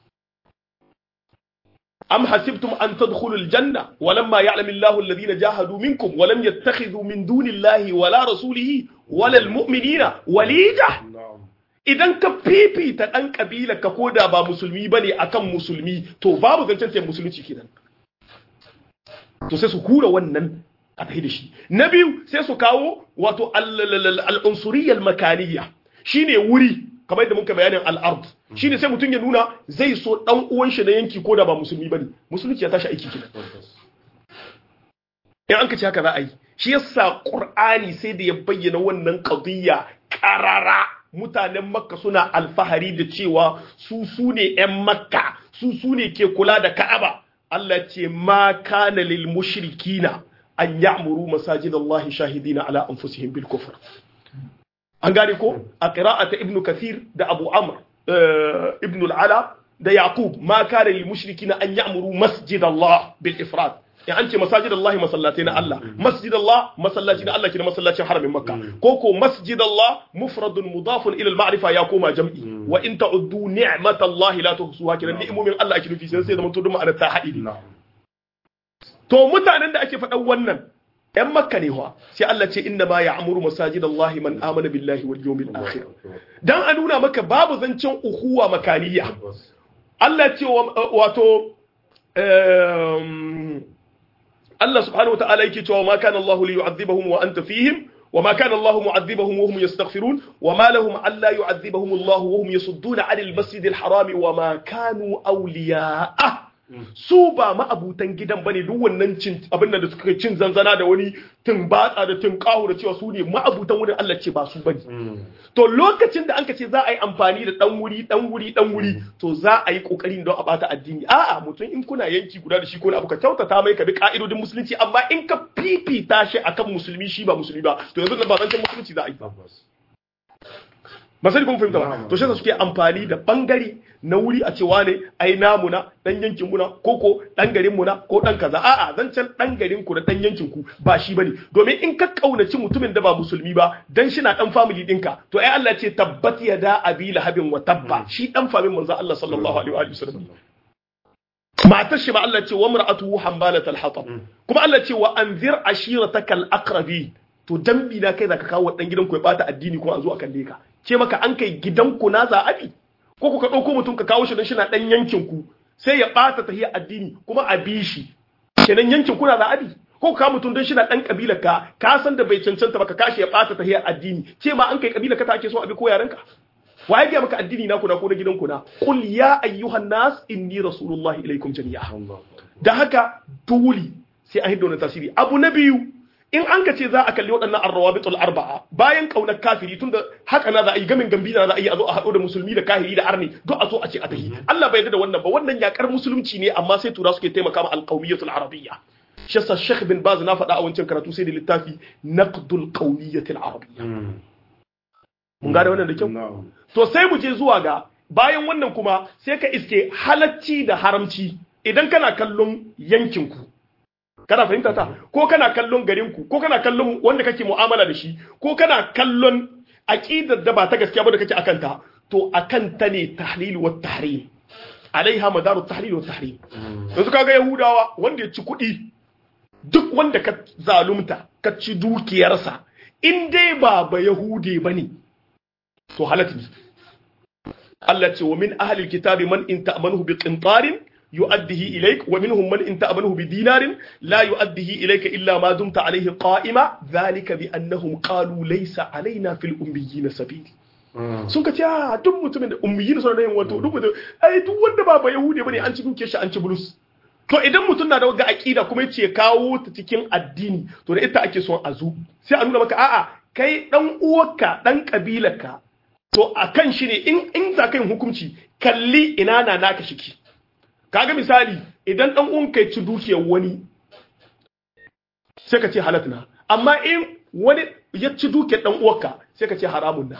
am hasibtum an tadkhulul janna walamma ya'lamu Allahu alladhina jahadu minkum wa lam yattakhidhu min dunillahi wala rasulihi wala almu'minina walija na'am idan ka fifita ɗan ƙabila ka koda ba musulmi ba ne akan musulmi to babu zancen sai musulunci kenan to sai su hura wannan a tafi da shi na biyu sai su kawo wato al'unsuriyar makaniya shine wuri kamar yadda muka bayanin al'ard shine sai mutum ya nuna zai so ɗan uwan shi na yanki koda ba musulmi ba ne musulunci ya tashi aiki kenan tabbas in an ka ce haka za a yi shi yasa qur'ani sai da ya bayyana wannan qadiyya qarara mutanen makka suna alfahari da cewa su su ne yan makka su su ne ke kula da ka'aba Allah ce ma kana lil mushrikina an ya'muru masajidallahi shahidina ala anfusihim bil kufr an gane ko a qira'ata ibnu kathir da abu amr eh, ibnu al-ala da yaqub ma kana lil mushrikina an ya'muru masjidallah bil ifrad in an ce masajidallah masallatai na Allah masjidallah masallaci na Allah kina masallacin haramin makka ko ko masjidallah mufradun mudafun ila al-ma'rifa ya koma jam'i wa in ta'uddu ni'matallahi la tuhsuha kina ni'imomin Allah ake nufi sai sai zaman to duk ma'anar ta haɗi na'am to mutanen da ake faɗan wannan ‘yan makka ne wa sai Allah ce inna ma ya amuru masajid Allah man amana billahi wal yawmil akhir dan a nuna maka babu zancen uhuwa makaniya tabbas Allah ce wa- wato um, Allah subhanahu wa ta'ala yake cewa ma kana Allah li yu'adhibahum wa anta fihim wa ma kana Allah mu'adhibahum wa hum yastaghfirun wa ma lahum alla yu'adhibahum Allah wa hum yasudduna 'anil masjidil harami wa ma kanu awliya'ah su ba ma'abutan gidan bane duk wannan cin abin da suka cin zanzana da wani tun batsa da tun kahu da cewa su ne ma'abutan wurin Allah ce ba su bane to lokacin da anka ce za a yi amfani da dan wuri dan wuri dan wuri to za a yi kokarin don a bata addini a'a mutum in kuna yanki guda da shi ko na abu ka kyautata mai ka bi ka'idodin musulunci amma in ka fifita shi akan musulmi shi ba musulmi ba to yanzu ba zancen musulunci za a yi tabbas ba sai kun fahimta ba to shi suke amfani da bangare na wuri a cewa ne ai namu na dan yankin mu na ko ko dan garin mu na ko dan kaza a'a zancen dan garin ku da dan yankin ku ba shi bane domin in ka kaunaci mutumin da ba musulmi ba dan shi na dan family dinka to ai Allah ce tabbat yada abi lahabin wa tabba shi dan famin manzo Allah sallallahu alaihi wa sallam matar shi ba Allah ce wa mar'atuhu hambalatal hatab kuma Allah ce wa anzir ashiratakal aqrabi to dambi na kai zaka kawo dan gidanku ya bata addini kuma a zo a kalle ka ce maka an kai gidanku na zaɓi ko ku ka ɗauko mutum ka kawo shi don shi na ɗan yankin ku sai ya ɓata tahiyar addini kuma a bi shi kenan yankin kuna zaɓi ko ka mutum don shi na ɗan ƙabilar ka ka san da bai cancanta ba ka kashi ya ɓata tahiyar addini ce ma an kai ƙabilar ka ta ake so a bi ko yaran ka wa ya gaya maka addini na kuna ko na gidanku na qul ya ayyuhan nas inni rasulullahi ilaikum jami'a da haka dole sai an hiddo na tasiri abu na biyu in an ka ce za a kalli waɗannan arrawabitul arba'a bayan kaunar kafiri tunda haka na za a yi gamin gambi na za a yi a zo a haɗo da musulmi da kahiri da arni duk a zo a ce a tahi Allah bai yarda da wannan ba wannan yakar musulunci ne amma sai tura suke taimaka ma alqawmiyatul arabiyya shi yasa Sheikh bin Baz na faɗa a wancan karatu sai da littafi naqdul qawmiyatil arabiyya mun gane wannan da kyau to sai mu je zuwa ga bayan wannan kuma sai ka iske halacci da haramci idan kana kallon yankinku kana fahimta ta ko kana kallon garinku ko kana kallon wanda kake mu'amala da shi ko kana kallon aqidar da ba ta gaskiya ba da kake akan ta to akan ta ne tahlil wa tahrim alaiha madaru tahlil wa tahrim yanzu kaga yahudawa wanda ya ci kuɗi duk wanda ka zalunta ka ci dukiyarsa in dai ba ba yahude bane to halatu Allah ce wa min ahlil kitabi man in ta'manuhu bi qintarin يؤديه إليك ومنهم من إن تأمنه بدينار لا يؤديه إليك إلا ما دمت عليه قائما ذلك بأنهم قالوا ليس علينا في الأميين سبيل sun ka ce a duk mutumin da ummiyin suna yin wato duk mutum ai duk wanda ba ba yahudi bane an ci duke shi an ci bulus to idan mutum na da wagga aqida kuma yace kawo ta cikin addini to da ita ake son a zu sai a nuna maka a'a kai dan uwarka dan kabilarka to akan shi ne in in za ka yin hukunci kalli ina na naka shiki kaga misali idan dan uwan kai ci dukiyar wani sai ka ce halat na amma in wani ya ci dukiyar dan uwarka sai ka ce haramun na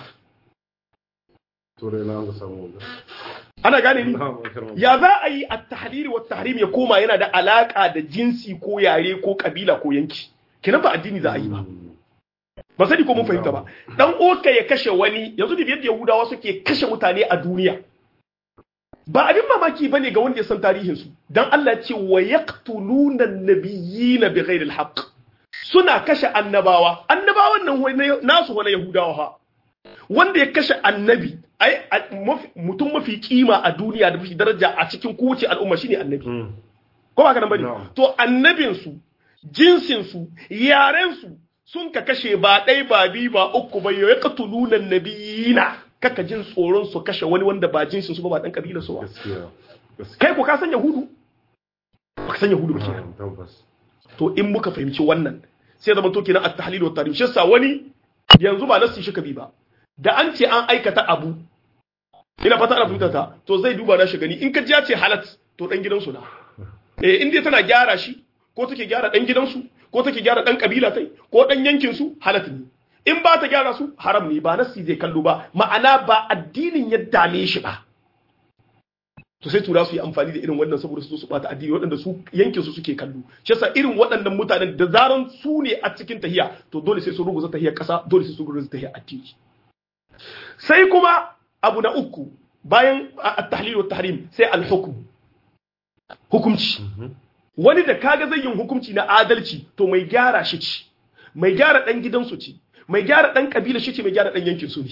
turai na ga samu wanda ana gane ni ya za a yi at-tahlil wa tahrim ya koma yana da alaka da jinsi ko yare ko kabila ko yanki kenan ba addini za a yi ba ba sani ko mun fahimta ba dan uwarka ya kashe wani yanzu da yadda yahudawa suke kashe mutane a duniya ba abin mamaki ba ne ga wanda ya san tarihinsu don Allah ce wa yaqtuluna nabiyina bi ghairi alhaq suna kashe annabawa annabawan nan nasu wani yahudawa ha wanda ya kashe annabi ai mutum mafi kima a duniya da mafi daraja a cikin kowace al'umma shine annabi ko ba ka nan bane to annabin su jinsin su yaren su sun ka kashe ba ɗai ba bi ba uku ba yaqtuluna nabiyina kaka jin tsoron su kashe wani wanda ba jinsin su ba ba dan kabilar su ba kai ko ka san yahudu ba ka san yahudu ba kenan to in muka fahimci wannan sai zama to kenan at-tahlil wa tarhim shi yasa wani yanzu ba nasi shi kabi ba da an ce an aikata abu ina fata ana fahimta ta to zai duba na shi gani in ka ji ya ce halat to dan gidansu na eh in dai tana gyara shi ko take gyara dan gidansu ko take gyara dan kabila tai ko dan yankin su halat ne in ba ta gyara su haram ne ba nasi zai kallo ba ma'ana ba addinin ya dame shi ba to sai tura su yi amfani da irin wannan saboda su su bata addini waɗanda su yankin su suke kallo shi yasa irin waɗannan mutanen da zaran su ne a cikin tahiya to dole sai su ruguza tahiyar ƙasa dole sai su ruguza tahiyar addini sai kuma abu na uku bayan at-tahlil wa tahrim sai al-hukm hukumci wani da kaga zai yin hukunci na adalci to mai gyara shi ci mai gyara dan gidansu ce mai gyara dan kabila shi ce mai gyara dan yankin su ne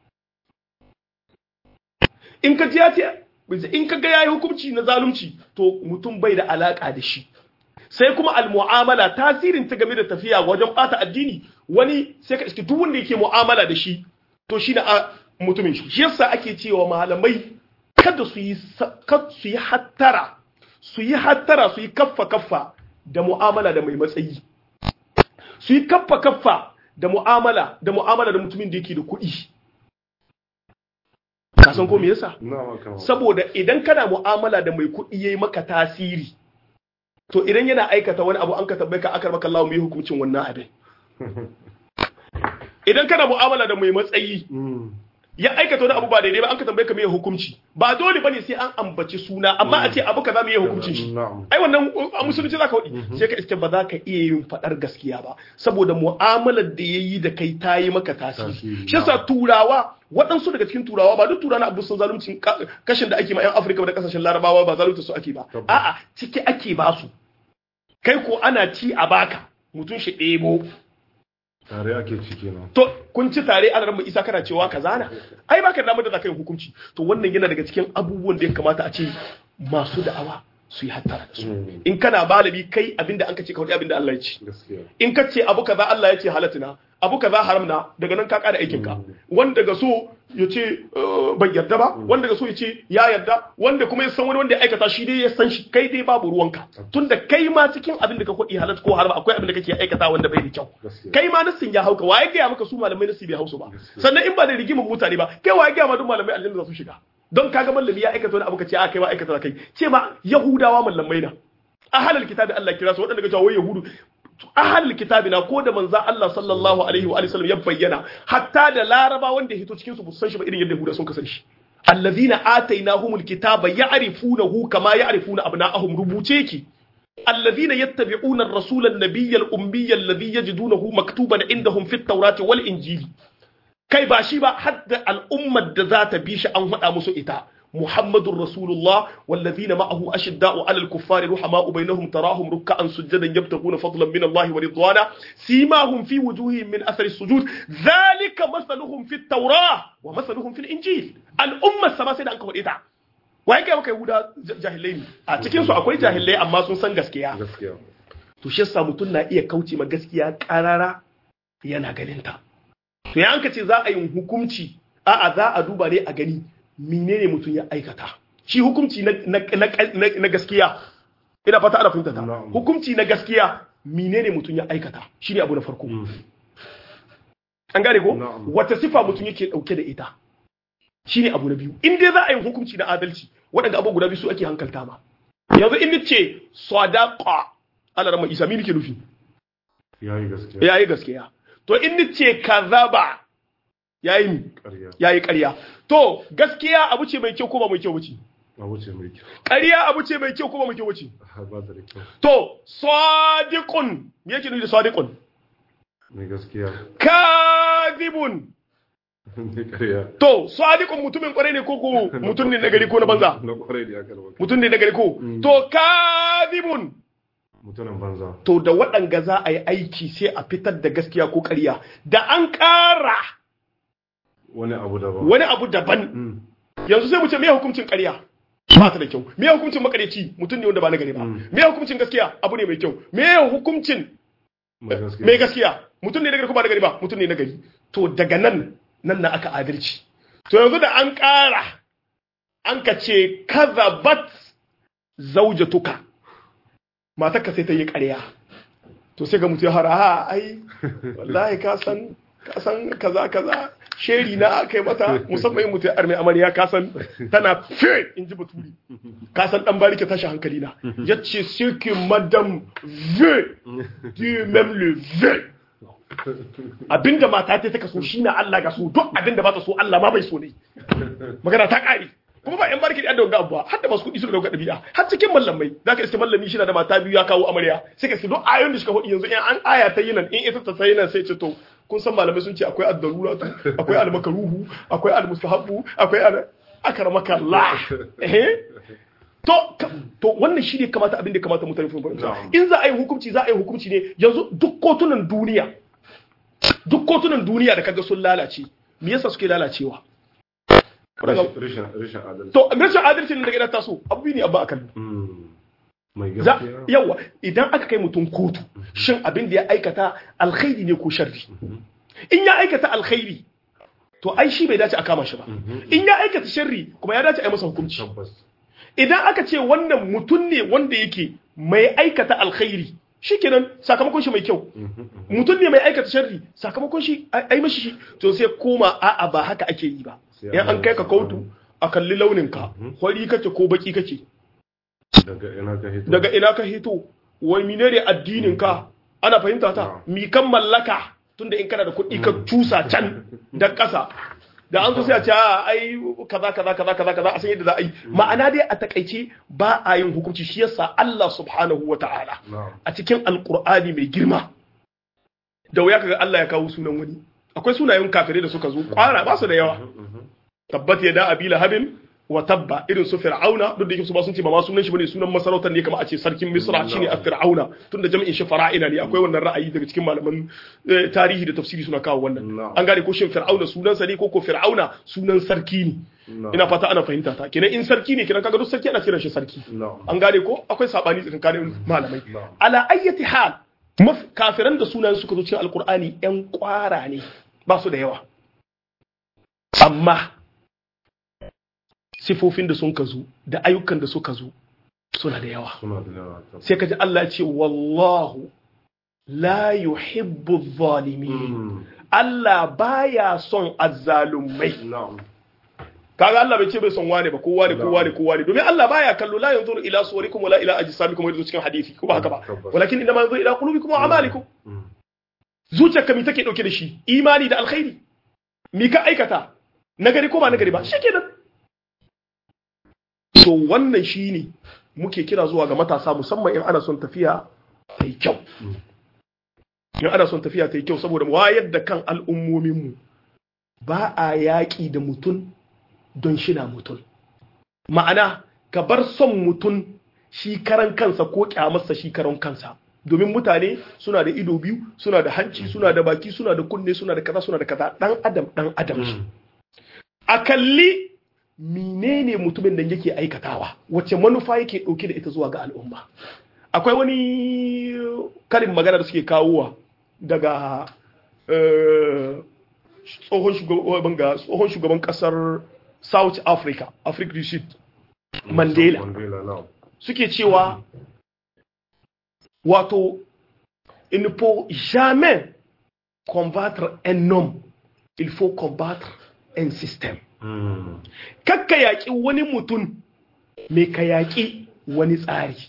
in ka ya ce in ka ga yayi hukunci na zalunci to mutum bai da alaka da shi sai kuma al-mu'amala tasirin ta game da tafiya wajen bata addini wani sai ka iske duk wanda yake mu'amala da shi to shi na mutumin shi shi yasa ake cewa malamai kada su yi su yi hattara su yi hattara su yi kaffa kaffa da mu'amala da mai matsayi su yi kaffa kaffa da mu'amala da mu'amala da mutumin da yake da kuɗi ka san ko me yasa saboda idan kana mu'amala da mai kuɗi yayi maka tasiri to idan yana aikata wani abu an ka tabbai ka akar maka Allah mai hukuncin wannan abin idan kana mu'amala da mai matsayi ya aikata wani abu ba daidai ba an ka tambaye ka me hukunci ba dole bane sai an ambaci suna amma a ce abu kaza me hukuncin shi na'am ai wannan a musulunci zaka wadi sai ka iske ba za ka iya yin fadar gaskiya ba saboda mu'amalar da yayi da kai ta yi maka tasiri Tasiri, shi yasa turawa waɗansu daga cikin turawa ba duk turawa na abu sun zaluncin ka- kashin da ake ma yan Afirka da kasashen Larabawa ba zalunta su ake ba Tabbas. a'a ciki ake ba su kai ko ana ci a baka mutum shi ɗebo tare ake ciki na to kun ci tare ana ran isa kana cewa kaza na ai baka da damar da zaka yi hukunci to wannan yana daga cikin abubuwan da ya kamata a ce masu da'awa su yi hattara da su Mm. in kana malami kai abinda an kace ka faɗi abinda Allah ya ce gaskiya in ka ce abu kaza Allah ya ce halatina abu kaza haram na daga nan ka kada aikin ka wanda ga so ya ce eh, bai yarda ba wanda ga so ya ce ya yarda wanda kuma ya san wani wanda ya aikata shi dai ya san shi kai dai babu ruwanka tunda kai ma cikin abin da ka faɗi halat ko haram akwai abin da kake aikata wanda bai da kyau gaskiya kai ma nassin ya hauka waye gaya maka su malamai nassi bai hausu ba sannan in ba da rigimar mutane ba kai waye gaya ma duk malamai aljanna za su shiga don kaga mallami ya aikata wani abu ka ce a kai ma aikata kai ce ma yahudawa mallamai na ahalul kitabi Allah kira su waɗanda ga cewa wai yahudu ahalul kitabi na ko da manza Allah sallallahu alaihi wa alihi wasallam ya bayyana hatta da laraba wanda ya hito cikin su ba su san shi ba irin yadda yahuda sun kasance shi allazina atainahumul kitaba ya'rifunahu kama ya'rifuna abna'ahum rubuce ki الذين يتبعون الرسول النبي الأمي الذي يجدونه مكتوبا عندهم في التوراة والإنجيل kai ba shi ba hadda al'ummar da za ta bi shi an faɗa musu ita Muhammadun Rasulullah wallazina ma'ahu ashidda'u 'alal kuffari ruhama'u bainahum tarahum ruk'an sujadan yabtaguna fadlan min Allah wa ridwana simahum fi wujuhihim min athari sujud dhalika mathaluhum fit tawrah wa mathaluhum fil injil al'ummar sama sai da an ka faɗi ta wai kai maka Yahuda jahilai ne a cikin su akwai jahilai amma sun san gaskiya gaskiya to shi yasa mutum na iya kauce ma gaskiya karara yana ganin ta to ya anka ce za a yi hukunci a'a za a duba ne a gani menene mutum ya aikata shi hukunci na, na, na, na, na gaskiya ina fata ana fahimta ta Na'am. hukunci na gaskiya menene mutum ya aikata shine abu na farko Mm. an gane ko Na'am. wata sifa mutum yake dauke da ita shine abu na biyu in dai za a yi hukunci na adalci waɗanda abu guda biyu su ake hankalta ma yanzu in nace sadaqa Allah rama isa me nake nufi yayi gaskiya yayi gaskiya to in nace kazaba yayi mi ƙarya yayi ƙarya to gaskiya abu ce mai kyau ko ba mai kyau bace a wuce mai kyau ƙarya abu ce mai kyau ko ba mai kyau bace Ah, ba da kyau to sadiqun me yake nufi da sadiqun mai gaskiya kadhibun mai ƙarya to sadiqun mutumin kwarai ne ko ko mutum ne na gari ko na banza na kwarai da ya karba mutum ne na gari ko to kadhibun mutumin banza to da waɗanga za a yi aiki sai a fitar da gaskiya ko ƙarya da an ƙara wani abu daban wani abu daban Mm. yanzu sai mu ce me hukuncin ƙarya ba ta da kyau me hukuncin makareci mutum ne wanda ba na gari ba Mm. me hukuncin gaskiya abu ne mai kyau me hukuncin mai gaskiya mai gaskiya mutum ne na gari ko ba na gari ba mutum ne na gari to daga nan nan na aka adalci to yanzu da an ƙara an ka ce kazabat zaujatuka matarka sai ta yi ƙarya to sai ga mutum ya hara ha ai wallahi ka san ka san kaza kaza sheri na aka yi mata musamman mutum ya arme amarya ka san tana fe in ji baturi ka san dan barike tashi hankali na yace c'est que madame veut du même le veut abinda mata ta taka so shine Allah ga so duk abinda ba ta so Allah ma bai so ne magana ta kare kuma ba yan barki da wanga abuwa har da masu kuɗi suka dauka ɗabi'a har cikin mallamai zaka iske mallami shi na da mata biyu ya kawo amarya sai ka iske duk ayoyin da suka faɗi yanzu in an aya ta yi nan in ita ta sai nan sai ce to kun san malamai sun ce akwai ad-daruratu akwai al-makruhu akwai al-mustahabbu akwai al akramaka Allah eh to ka- to wannan shi ne kamata abin da kamata mutane su fahimta Na'am. in za a yi hukunci za a yi hukunci ne yanzu duk kotunan duniya duk kotunan duniya da kaga sun lalace me yasa suke lalacewa rashin rashin rashin adalci to rashin adalci ne daga idan taso abu ne abba akan Mm. mai za gaskiya yawa idan aka kai mutum kotu shin abin da ya aikata alkhairi ne ko sharri in ya aikata alkhairi to ai shi bai dace a kama shi ba in ya aikata sharri kuma ya dace a yi masa hukunci tabbas idan aka ce wannan mutum ne wanda yake mai aikata alkhairi shikenan sakamakon shi mai kyau mutum ne mai aikata sharri sakamakon shi ai mashi shi to sai koma a'a ba haka ake yi ba Sai in an kai ka an- kotu a kalli launin ka hori kake ko baki kake daga ina ka hito daga ina ka hito wai menene addinin ka ana fahimta ta mi kan mallaka tunda in kana da kuɗi ka cusa can da ƙasa da an zo sai a ce a ai kaza kaza kaza kaza kaza a san yadda za a yi ma'ana dai a takaice ba a yin hukunci shi yasa Allah subhanahu wata'ala na'am a cikin alqur'ani mai girma da wuya kaga Allah ya kawo sunan wani akwai sunayen kafirai da suka zo kwara ba su da yawa Mhm. tabbat ya da abila habin wa tabba irin su fir'auna duk da yake su ba sun ce ba ma sunan shi bane sunan masarautar ne kamar a ce sarkin misra shine a fir'auna tunda jami'in shi fara'ina ne akwai wannan ra'ayi daga cikin malaman eh, tarihi da tafsiri suna kawo wannan Na'am. an gane ko shin fir'auna sunan sa ne ko ko fir'auna sunan sarki ne Na'am. ina fata ana fahimta ta kenan in sarki ne kenan kaga duk sarki ana kiran shi sarki Na'am. an gane ko akwai sabani tsakanin malamai Na'am. ala ayyati hal maf kafiran da sunan suka zo cikin alqur'ani yan kwara ne ba su da yawa amma sifofin da sun ka zo da ayyukan da suka zo suna da yawa Suna da yawa. tabbas. sai ka ji Allah ya ce wallahu la yuhibbu zalimin Mm. Allah baya son azzalumai Na'am. kaga Allah bai ce bai son wane ba kowa ne kowa ne kowa ne domin Allah baya kallo la yanzuru ila suwarikum wala ila ajsamikum yadda cikin hadisi ko ba haka ba Tabbas. walakin inma yanzuru ila qulubikum wa a'malikum Mm. zuciyarka mi take dauke da shi imani da alkhairi mi ka aikata nagari ko ba nagari ba shikenan to wannan shine muke kira zuwa ga matasa musamman in ana son tafiya ta yi kyau in ana son tafiya ta yi kyau saboda wayar da kan al'ummominmu ba a yaƙi da mutum don shina mutum ma'ana ka bar son mutum shi karan kansa ko kyamarsa shi karan kansa domin mutane suna da ido biyu suna da hanci suna da baki suna da kunne suna da kaza suna da kaza dan adam dan adam shi a kalli menene mutumin da yake aikatawa wace manufa yake dauke da ita zuwa ga al'umma akwai wani karin magana da suke kawowa daga eh, tsohon shugaban ga tsohon shugaban kasar South Africa Africa du Sud Mandela Mandela, na'am. suke cewa wato il ne faut jamais combattre un homme il faut combattre un système Mm. kakka yaƙi wani mutum mai ka yaƙi wani tsari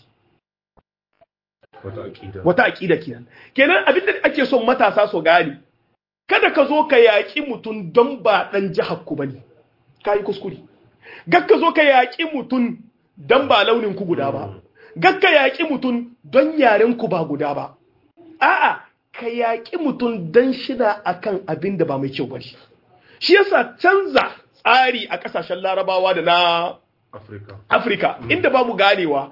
Wata aƙida. wata aƙida kenan kenan abinda ake son matasa su gane kada ka zo ka yaƙi mutum don ba ɗan jihar ku bane ka yi kuskure gakka zo ka yaƙi mutum don ba launin ku guda ba gakka yaƙi mutum don yaren ku ba guda ba a'a ka yaƙi mutum don shida akan abin da ba mai kyau bane shi yasa canza tsari a ƙasashen larabawa da na Afirka. Afirka inda babu ganewa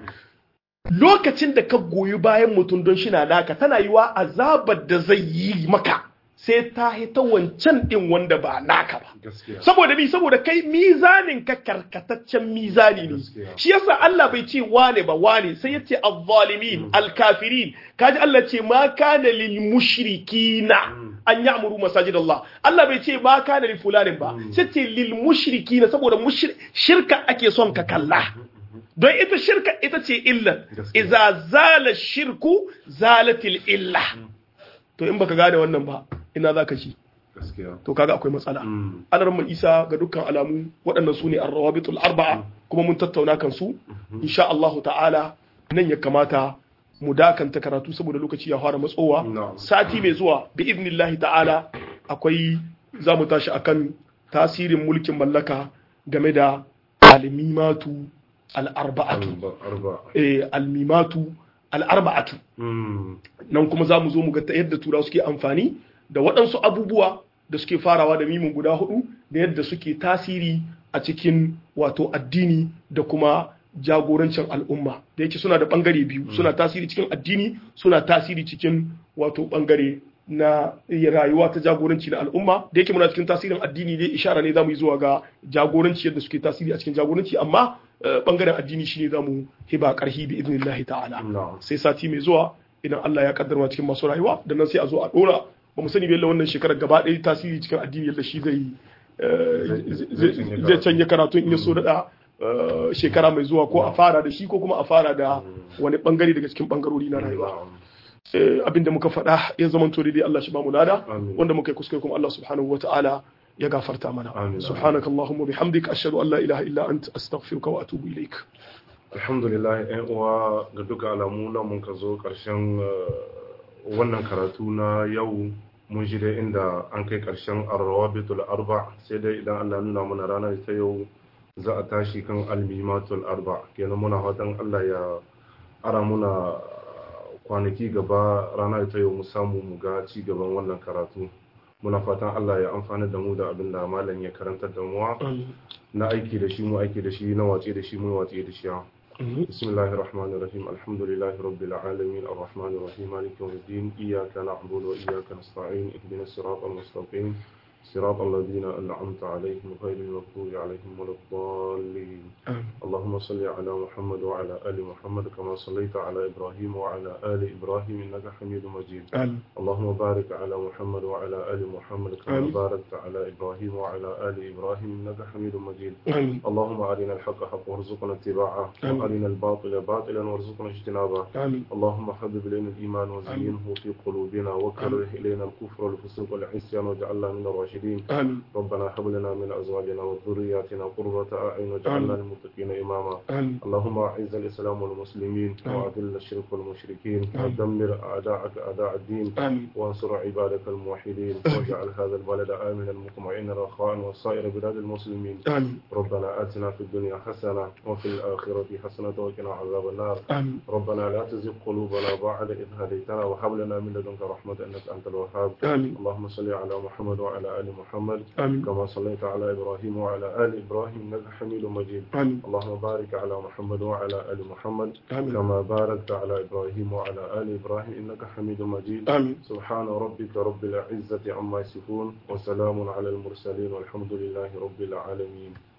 lokacin da ka goyi bayan mutum don shi na naka tana yiwa azabar da zai yi maka sai ta hita wancan din wanda ba naka ba Gaskiya. saboda bi saboda kai mizanin ka karkataccen mizani ne Gaskiya. shi yasa Allah bai ce wane ba wane sai ya ce az-zalimin al-kafirin kaji Allah ce ma kana lil mushrikina an ya'muru masajid Allah Allah bai ce ma kana lil fulanin ba sai ce lil mushrikina saboda mushri- shirka ake son ka kalla don ita shirka ita ce illan Gaskiya. iza zala shirku zalatil illa to in baka gane wannan ba ina zaka ci Gaskiya. to kaga akwai matsala Mm. alarma isa ga dukkan alamu waɗannan su ne arrawabitul arba'a kuma mun tattauna kan su insha Allahu ta'ala nan ya kamata mu dakanta karatu saboda lokaci ya fara matsowa Na'am. sati mai zuwa bi idnillahi ta'ala akwai za mu tashi akan tasirin mulkin mallaka game da almimatu al'arba'atu Arba. Arba. eh almimatu al'arba'atu Mm. nan kuma za mu zo mu ga ta yadda tura suke amfani da waɗansu abubuwa da suke farawa da mimin guda hudu da yadda suke tasiri a cikin wato addini da kuma jagorancin al'umma da yake suna da ɓangare biyu suna tasiri cikin addini suna tasiri cikin wato ɓangare na rayuwa ta jagoranci na al'umma da yake muna cikin tasirin addini dai ishara ne za mu yi zuwa ga jagoranci yadda suke tasiri a cikin jagoranci amma eh, ɓangaren addini shine za mu hiba ƙarhi bi idnillahi ta'ala Na'am. sai sati mai zuwa idan Allah ya kaddara cikin masu rayuwa da nan sai a zo a dora ba mu sani yalla wannan shekarar gaba ɗaya tasiri cikin addini yadda shi zai eh, Zai- zai zai canja karatu in ya so da shekara mai zuwa ko a fara da shi ko kuma a fara da wani bangare daga cikin bangarori na rayuwa Na'am. Eh, abinda muka faɗa ya zama to dai Allah shi ba mu lada Amin. wanda muka yi kuskure kuma Allah subhanahu wata'ala ya gafarta mana Amin. subhanakallahumma bihamdika ashhadu an la ilaha illa anta astaghfiruka wa atubu ilaik alhamdulillah yan uwa ga duka alamu na mun ka zo ƙarshen eh, wannan karatu na yau mun shi dai inda an kai ƙarshen arrawabitul arba sai dai idan Allah nuna mana ranar ta yau za a tashi kan almimatul arba kenan muna fatan Allah ya ara muna kwanaki gaba ranar ta yau mu samu mu ga ci gaban wannan karatu muna fatan Allah ya amfana da mu da abin da malam ya karantar da mu na aiki da shi mu aiki da shi na watsi da shi mu watsi da shi بسم الله الرحمن الرحيم الحمد لله رب العالمين الرحمن الرحيم مالك يوم الدين إياك نعبد وإياك نستعين اهدنا الصراط المستقيم صراط الذين أنعمت عليهم غير المغضوب عليهم ولا الضالين اللهم صل على محمد وعلى آل محمد كما صليت على إبراهيم وعلى آل إبراهيم إنك حميد مجيد اللهم بارك على محمد وعلى آل محمد كما باركت على إبراهيم وعلى آل إبراهيم إنك حميد مجيد اللهم أرنا الحق حقا وارزقنا اتباعه وأرنا الباطل باطلا وارزقنا اجتنابه اللهم حبب إلينا الإيمان وزينه في قلوبنا وكره إلينا الكفر والفسوق والعصيان واجعلنا من الراشدين الراشدين آمين ربنا هب لنا من أزواجنا وذرياتنا قرة أعين واجعلنا للمتقين إماما آمين اللهم أعز الإسلام والمسلمين وأذل الشرك والمشركين ودمر أعداءك أعداء الدين آمين وانصر عبادك الموحدين واجعل هذا البلد آمنا مطمئنا رخاء وسائر بلاد المسلمين آمين ربنا آتنا في الدنيا حسنة وفي الآخرة حسنة وقنا عذاب النار آمين ربنا لا تزغ قلوبنا بعد إذ هديتنا وهب لنا من لدنك رحمة إنك أنت الوهاب آمين اللهم صل على محمد وعلى آل محمد آمين كما صليت على إبراهيم وعلى آل إبراهيم إنك حميد مجيد آمين اللهم بارك على محمد وعلى آل محمد آمين كما باركت على إبراهيم وعلى آل إبراهيم إنك حميد مجيد آمين سبحان ربك رب العزة عما يصفون وسلام على المرسلين والحمد لله رب العالمين